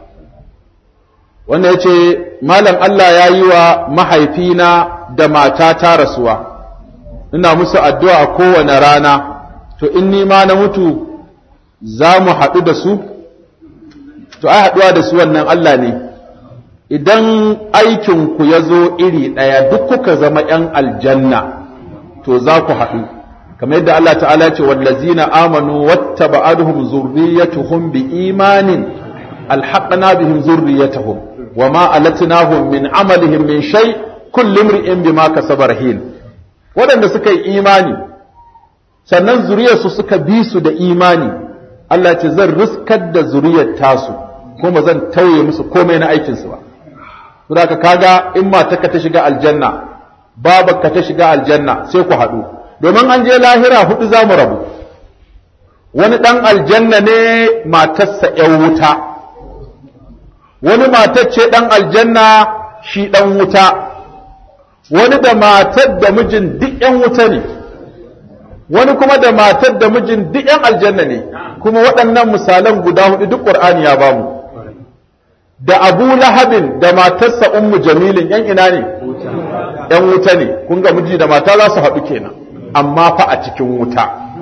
wannan ya ce malam Allah ya yi wa mahaifina da matata rasuwa ina musu addu'a a kowane rana to in ni ma na mutu za mu haɗu da su to ai haɗuwa da su wannan Allah ne idan aikinku ya zo iri ɗaya duk kuka zama ‘yan aljanna to za ku haɗu kamar yadda Allah ta'ala ce wallazina amanu watta ba'aduhum zurriyatuhum bi imanin alhaqna bihim zurriyatuhum wama alatnahum min amalihim min shay kullu imri'in bima kasaba rahin waɗanda suka yi imani sannan zuriyarsu suka bi su da imani Allah ce zan riskar da zuriyar tasu kuma zan tauye musu komai na aikinsu ba saboda kaga in matarka ta shiga aljanna babarka ta shiga aljanna sai ku haɗu domin an je lahira hudu za mu rabu wani ɗan aljanna ne matarsa ‘yan wuta wani matar ce ɗan aljanna shi ɗan wuta wani da matar da mijin duk ‘yan wuta ne wani kuma da matar da mijin duk ‘yan aljanna ne kuma waɗannan misalan guda hudu duk ƙur'ani ya bamu da abu lahabin da matarsa ummu jamilin ‘yan ina ne ‘yan wuta ne kun ga miji da mata za su haɗu kenan amma fa a cikin wuta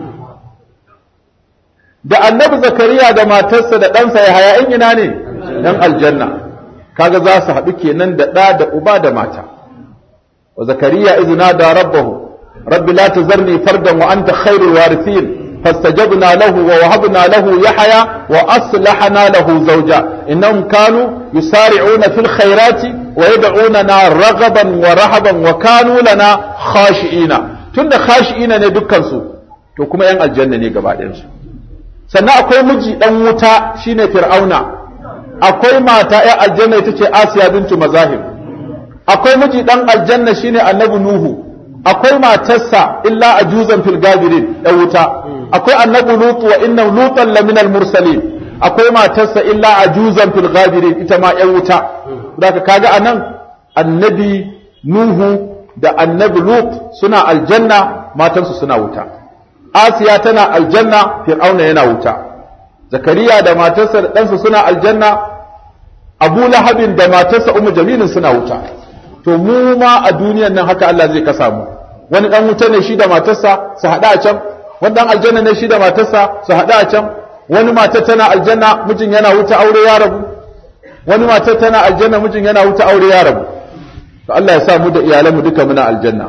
da annabi zakariya da matarsa da ɗansa ya haya ‘yan ina ne ‘yan aljanna kaga za su haɗu kenan da ɗa da uba da mata wa zakariya izina da rabbahu rabbi la tazarni fardan wa anta khairul warithin فاستجبنا له ووهبنا له يحيى وأصلحنا له زوجا إنهم كانوا يسارعون في الخيرات ويدعوننا رغبا ورهبا وكانوا لنا خاشئين تند خاشئين ne dukkansu to kuma yan aljanna ne gaba ɗayansu sannan akwai miji ɗan wuta shine fir'auna akwai mata yan aljanna ita ce asiya bintu mazahib akwai miji ɗan aljanna shine annabi nuhu akwai matarsa illa ajuzan fil gabirin ɗan wuta akwai annabi lutu wa inna lutan lamina mursalin akwai matarsa illa ajuzan fil ghabirin ita ma yan wuta daga kaga anan annabi nuhu da annabi lut suna aljanna matansu suna wuta asiya tana aljanna fir'auna yana wuta zakariya da matarsa da ɗansa suna aljanna abu lahabin da matarsa umu jamilin suna wuta to mu ma a duniyan nan haka Allah zai kasa mu wani dan wuta ne shi da matarsa su haɗa a can wani dan aljanna ne shi da matarsa su haɗu a can wani mata tana aljanna mijin yana wuta aure ya rabu wani matar tana aljanna mijin yana wuta aure ya rabu to Allah ya sa mu da iyalanmu duka muna aljanna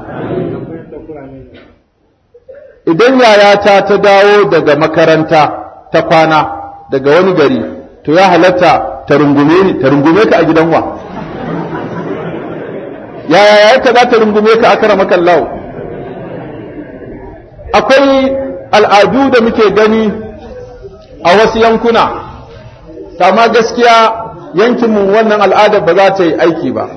idan yayata ta dawo daga makaranta ta kwana daga wani gari to ya halatta ta rungume ni ta rungume ka a gidan wa yaya yayarka za ta rungume ka akara makallahu akwai al'adu da muke gani a wasu yankuna kama gaskiya yankinmu wannan al'adar ba za ta yi aiki ba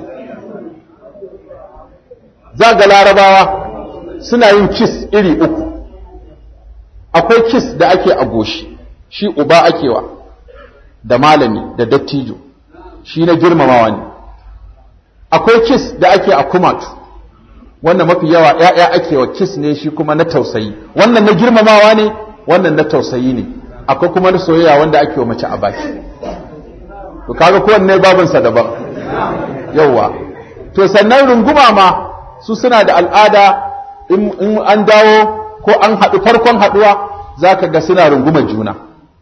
za ga larabawa suna yin kis iri uku akwai kis da ake a goshi shi uba akewa da malami da dattijo shi na girmamawa ne akwai kis da ake a kumatu wannan mafi yawa ‘ya'ya ake wa kis ne shi kuma na tausayi wannan na girmamawa ne wannan na tausayi ne akwai kuma na soyayya wanda ake wa mace a baki to kaga kowanne babinsa daban yauwa to sannan runguma ma su suna da al'ada in an dawo ko an haɗu farkon haɗuwa za ka ga suna runguma juna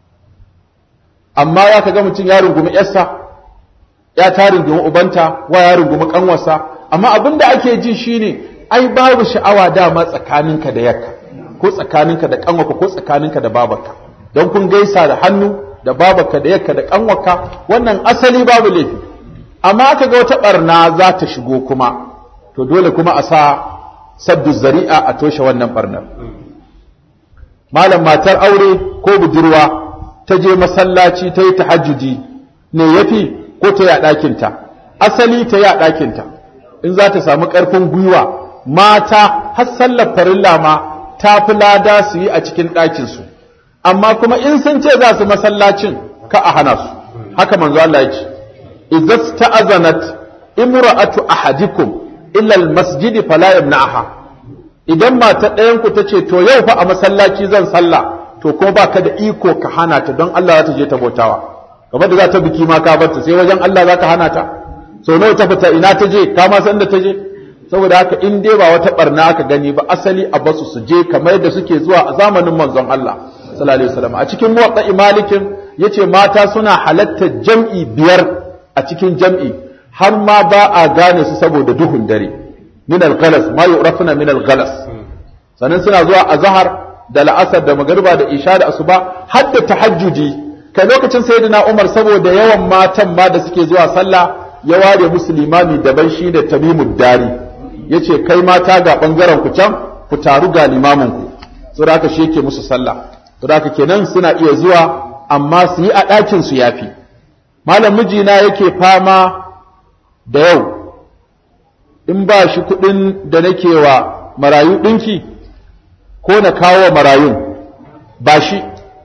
amma ya ka ga mutum ya rungumi yarsa ya ta rungumi ubanta wa ya rungumi kanwarsa amma abin da ake ji shine ai babu sha'awa dama tsakaninka da yakka ko tsakaninka da kanwarka ko tsakaninka da babarka don kun gaisa da hannu da babarka da yakka da kanwarka wannan asali babu laifi amma aka ga wata barna za ta shigo kuma to dole kuma a sa saddu zari'a a toshe wannan barnar malam matar aure ko budurwa ta je masallaci ta yi tahajjudi ne yafi ko ta yi a ɗakinta asali ta yi a ɗakinta in za ta samu ƙarfin gwiwa mata har sallar farilla ma ta fi lada su yi a cikin ɗakinsu amma kuma in sun ce za su masallacin ka a hana su haka manzo Allah ya ce idza sta'azanat imra'atu ahadikum illa al-masjid fala yamna'aha idan mata ɗayan ku tace to yau fa a masallaci zan sallah to ko baka da iko ka hana ta don Allah za ta je ta bautawa kamar da za ta biki ma ka barta sai wajen Allah za ka hana ta sau nawa ta fita ina ta je ka ma san da ta je saboda haka in dai ba wata barna aka gani ba asali a basu su je kamar yadda suke zuwa a zamanin manzon Allah sallallahu alaihi wasallam a cikin muwatta malikin yace mata suna halatta jam'i biyar a cikin jam'i har ma ba a gane su saboda duhun dare min al-ghalas ma yu'rafuna min al-ghalas sannan suna zuwa azhar da la'asar da magariba da isha da asuba har da tahajjudi kai lokacin sayyidina Umar saboda yawan matan ma da suke zuwa sallah ya ware musu limami daban shi da tamimud dari yace kai mata ga bangaren ku can ku taru ga limamin ku saboda haka shi yake musu sallah saboda haka kenan suna iya zuwa amma su yi a ɗakin su yafi malam mijina yake fama da yau in ba shi kuɗin da nake wa marayu ɗinki ko na kawo marayun ba shi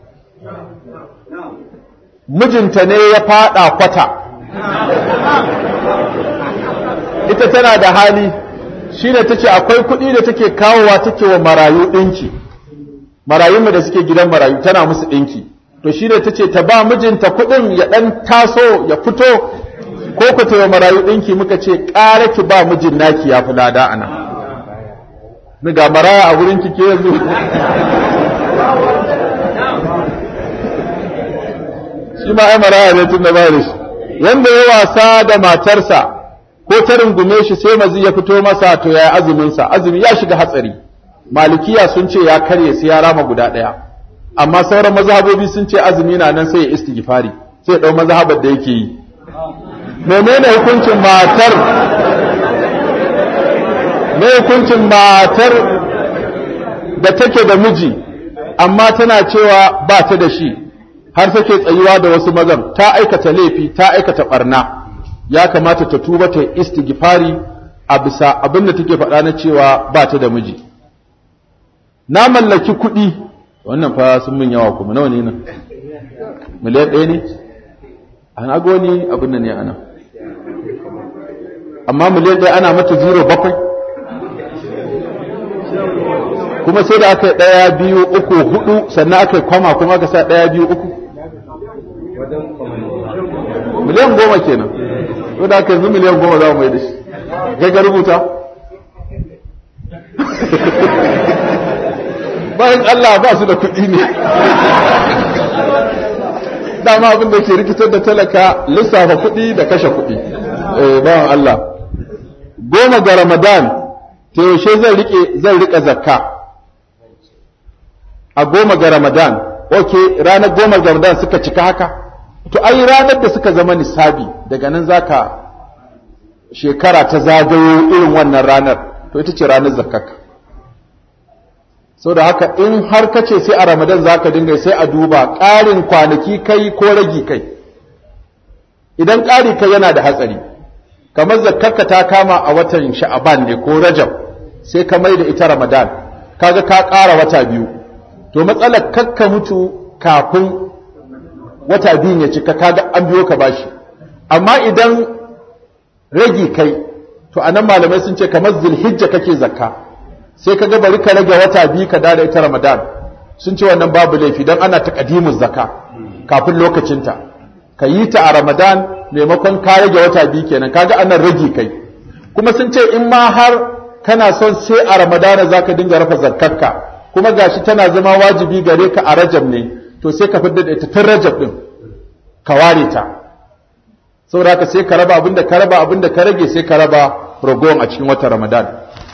mijinta ne ya fada kwata ita tana da hali shi ne ta ce akwai kuɗi da take kawowa take wa marayu ɗinki marayunmu da suke gidan marayu tana musu ɗinki to shi ne ta ce ta ba mijinta kuɗin ya ɗan taso ya fito ko ku ta wa marayu ɗinki muka ce ƙara ki ba mijin naki ya fi lada a nan ni ga maraya a wurin kike yanzu shi ma ai maraya ne tun da ba da shi wanda ya wasa da matarsa ko ta rungume shi sai mazi ya fito masa to ya azumin sa azumi ya shiga hatsari malikiya sun ce ya karye sai ya rama guda ɗaya amma sauran mazhabobi sun ce azumi na nan sai ya istighfari sai ya dau mazhabar da yake yi menene hukuncin matar me hukuncin matar da take da miji amma tana cewa ba ta da shi har take tsayuwa da wasu mazan ta aikata laifi ta aikata barna ya kamata ta tuba ta istighfari a bisa abin da take faɗa na cewa ba ta da miji na mallaki kuɗi wannan fa sun min yawa kuma nawa ne nan miliyan ɗaya ne an ago ni abin nan ne ana amma miliyan ɗaya ana mata zero bakwai kuma sai da aka yi ɗaya biyu uku hudu sannan aka yi kwama kuma aka sa ɗaya biyu uku miliyan goma kenan to da aka yanzu miliyan goma za mu mai da shi kai ka rubuta bayan Allah ba su da kuɗi ne dama abin da ke rikitar da talaka lissafa kuɗi da kashe kuɗi eh bawan Allah goma ga Ramadan to yaushe zan rike zan rika zakka a goma ga Ramadan okay ranar goma ga Ramadan suka cika haka to ai ranar da suka zama nisabi daga nan zaka shekara ta zagayo irin wannan ranar to ita ce ranar zakkaka so da haka in har ka ce sai a ramadan za ka dinga sai a duba ƙarin kwanaki kai ko ragi kai idan ƙari kai yana da hatsari kamar zakkarka ta kama a watan sha'aban ne ko rajab sai ka mai da ita ramadan kaga ka ƙara wata biyu to matsalar kakka mutu kafin wata biyun ya cika kaga an biyo ka bashi amma idan ragi kai to anan malamai sun ce kamar zulhijja kake zakka sai ka ga bari ka rage wata biyu ka dada ita Ramadan sun ce wannan babu laifi dan ana taqdimuz zakka kafin lokacinta ka yi ta a Ramadan maimakon ka rage wata biyu kenan kaga anan rage kai kuma sun ce in ma har kana son sai a Ramadan zaka dinga rafa zakkarka kuma gashi tana zama wajibi gare ka a Rajab ne to sai ka fidda ita tun Rajab din ka ware ta saboda haka sai ka raba abinda ka raba abinda ka rage sai ka raba ragowar a cikin watan Ramadan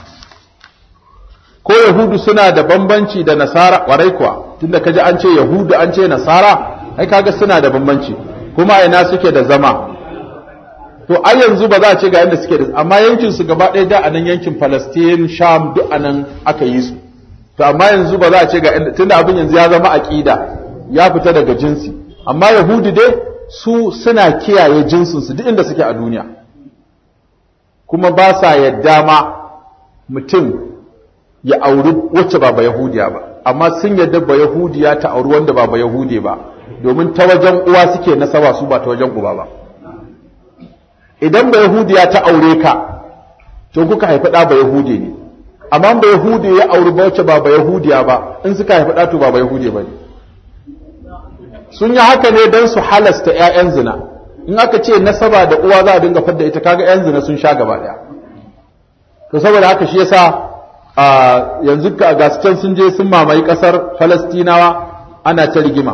ko yahudu suna da bambanci da nasara kwarai kuwa tunda kaji an ce yahudu an ce nasara ai kaga suna da bambanci kuma ina suke da zama to ai yanzu ba za a ce ga yanda suke da amma yankin su gaba ɗaya da a nan yankin Palestine Sham duk a nan aka yi su to amma yanzu ba za a ce ga inda tunda abin yanzu ya zama aqida ya fita daga jinsi amma yahudu dai su suna kiyaye jinsin su duk inda suke a duniya kuma ba sa yadda ma mutum ya auri wacce ba ba Yahudiya ba amma sun yadda ba Yahudiya ta auri wanda ba ba Yahude ba domin ta wajen uwa suke nasaba su ba ta wajen uba ba idan ba Yahudiya ta aure ka to kuka haifi ɗa ba Yahude ne amma ba Yahude ya auri ba wacce ba ba Yahudiya ba in suka haifi ɗa to ba ba Yahude ba ne sun yi haka ne don su halasta 'ya'yan zina in aka ce nasaba da uwa za a dinga fadda ita kaga 'yan zina sun sha gaba ɗaya to saboda haka shi yasa a yanzu ga can sun je sun mamaye kasar falastinawa ana ta rigima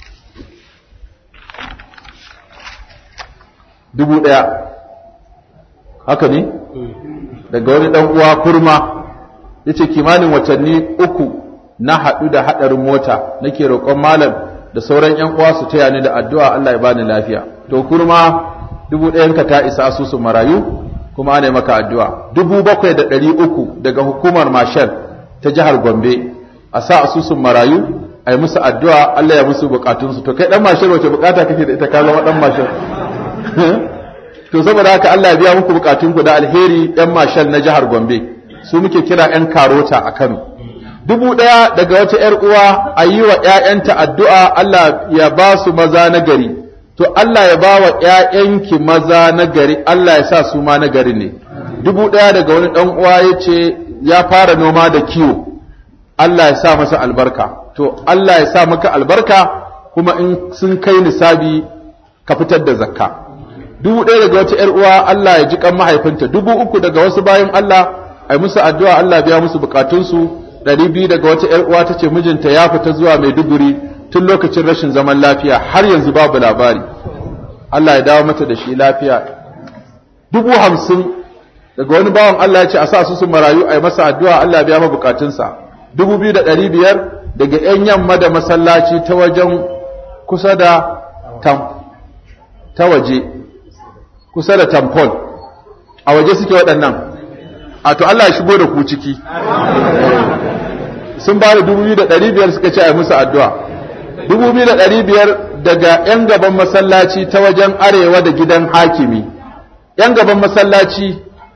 dubu ɗaya haka ne daga wani ɗan uwa kurma ya ce kimanin watanni uku na haɗu da haɗarin mota nake roƙon malam da sauran 'yan uwa su taya ni da addu'a Allah ya bani lafiya to kurma dubu ɗayanka ta isa asusun marayu kuma ana maka addu'a dubu bakwai da ɗari uku daga hukumar mashal ta jihar gombe a sa asusun marayu a yi musu addu'a Allah ya musu bukatunsu to kai ɗan mashal wace bukata kake da ita ka zama ɗan mashal to saboda haka Allah ya biya muku bukatunku da alheri ɗan mashal na jihar gombe su muke kira ‘yan karota a kano dubu ɗaya daga wata ‘yar uwa a yi wa ‘ya'yanta addu'a Allah ya ba su maza na gari to Allah ya ba wa ‘ya'yanki maza na gari Allah ya sa su ma na gari ne dubu ɗaya daga wani ɗan uwa ya ce ya fara noma da kiwo Allah ya sa masa albarka to Allah ya sa maka albarka kuma in sun kai nisabi ka fitar da zakka dubu ɗaya daga wata ‘yar uwa Allah ya ji kan mahaifinta dubu uku daga wasu bayan Allah ai musu addu'a Allah biya musu bukatunsu ɗari biyu daga wata ‘yar uwa ta ce mijinta ya fita zuwa Maiduguri tun lokacin rashin zaman lafiya har yanzu babu labari Allah ya dawo mata da shi lafiya dubu hamsin daga wani bawan Allah ya ce a sa su su marayu a yi masa addu'a Allah biya bukatunsa dubu biyu da ɗari biyar daga ‘yan yamma da masallaci ta wajen kusa da tam ta waje kusa da tampon a waje suke waɗannan a to Allah ya shigo da ku ciki sun ba da dubu biyu da ɗari biyar suka ce a yi musu addu'a dubu biyu da ɗari biyar daga ‘yan gaban masallaci ta wajen arewa da gidan hakimi ‘yan gaban masallaci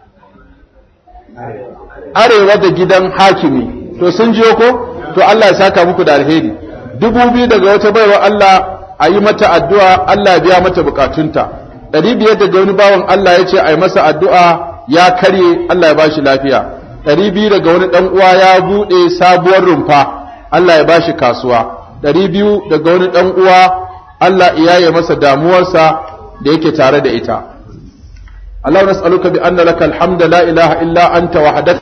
arewa da gidan hakimi to sun jiyo ko to Allah ya saka muku da alheri dubu biyu daga wata baiwa Allah a yi mata addu'a Allah ya biya mata bukatunta ɗari biyar daga wani bawan Allah ya ce a yi masa addu'a ya karye Allah ya bashi lafiya ɗari biyu daga wani ɗan uwa ya buɗe sabuwar rumfa Allah ya bashi kasuwa ɗari biyu daga wani ɗan uwa Allah iyaye masa damuwarsa da yake tare da ita Allah nas'aluka bi anna lakal hamda la ilaha illa anta wahdatka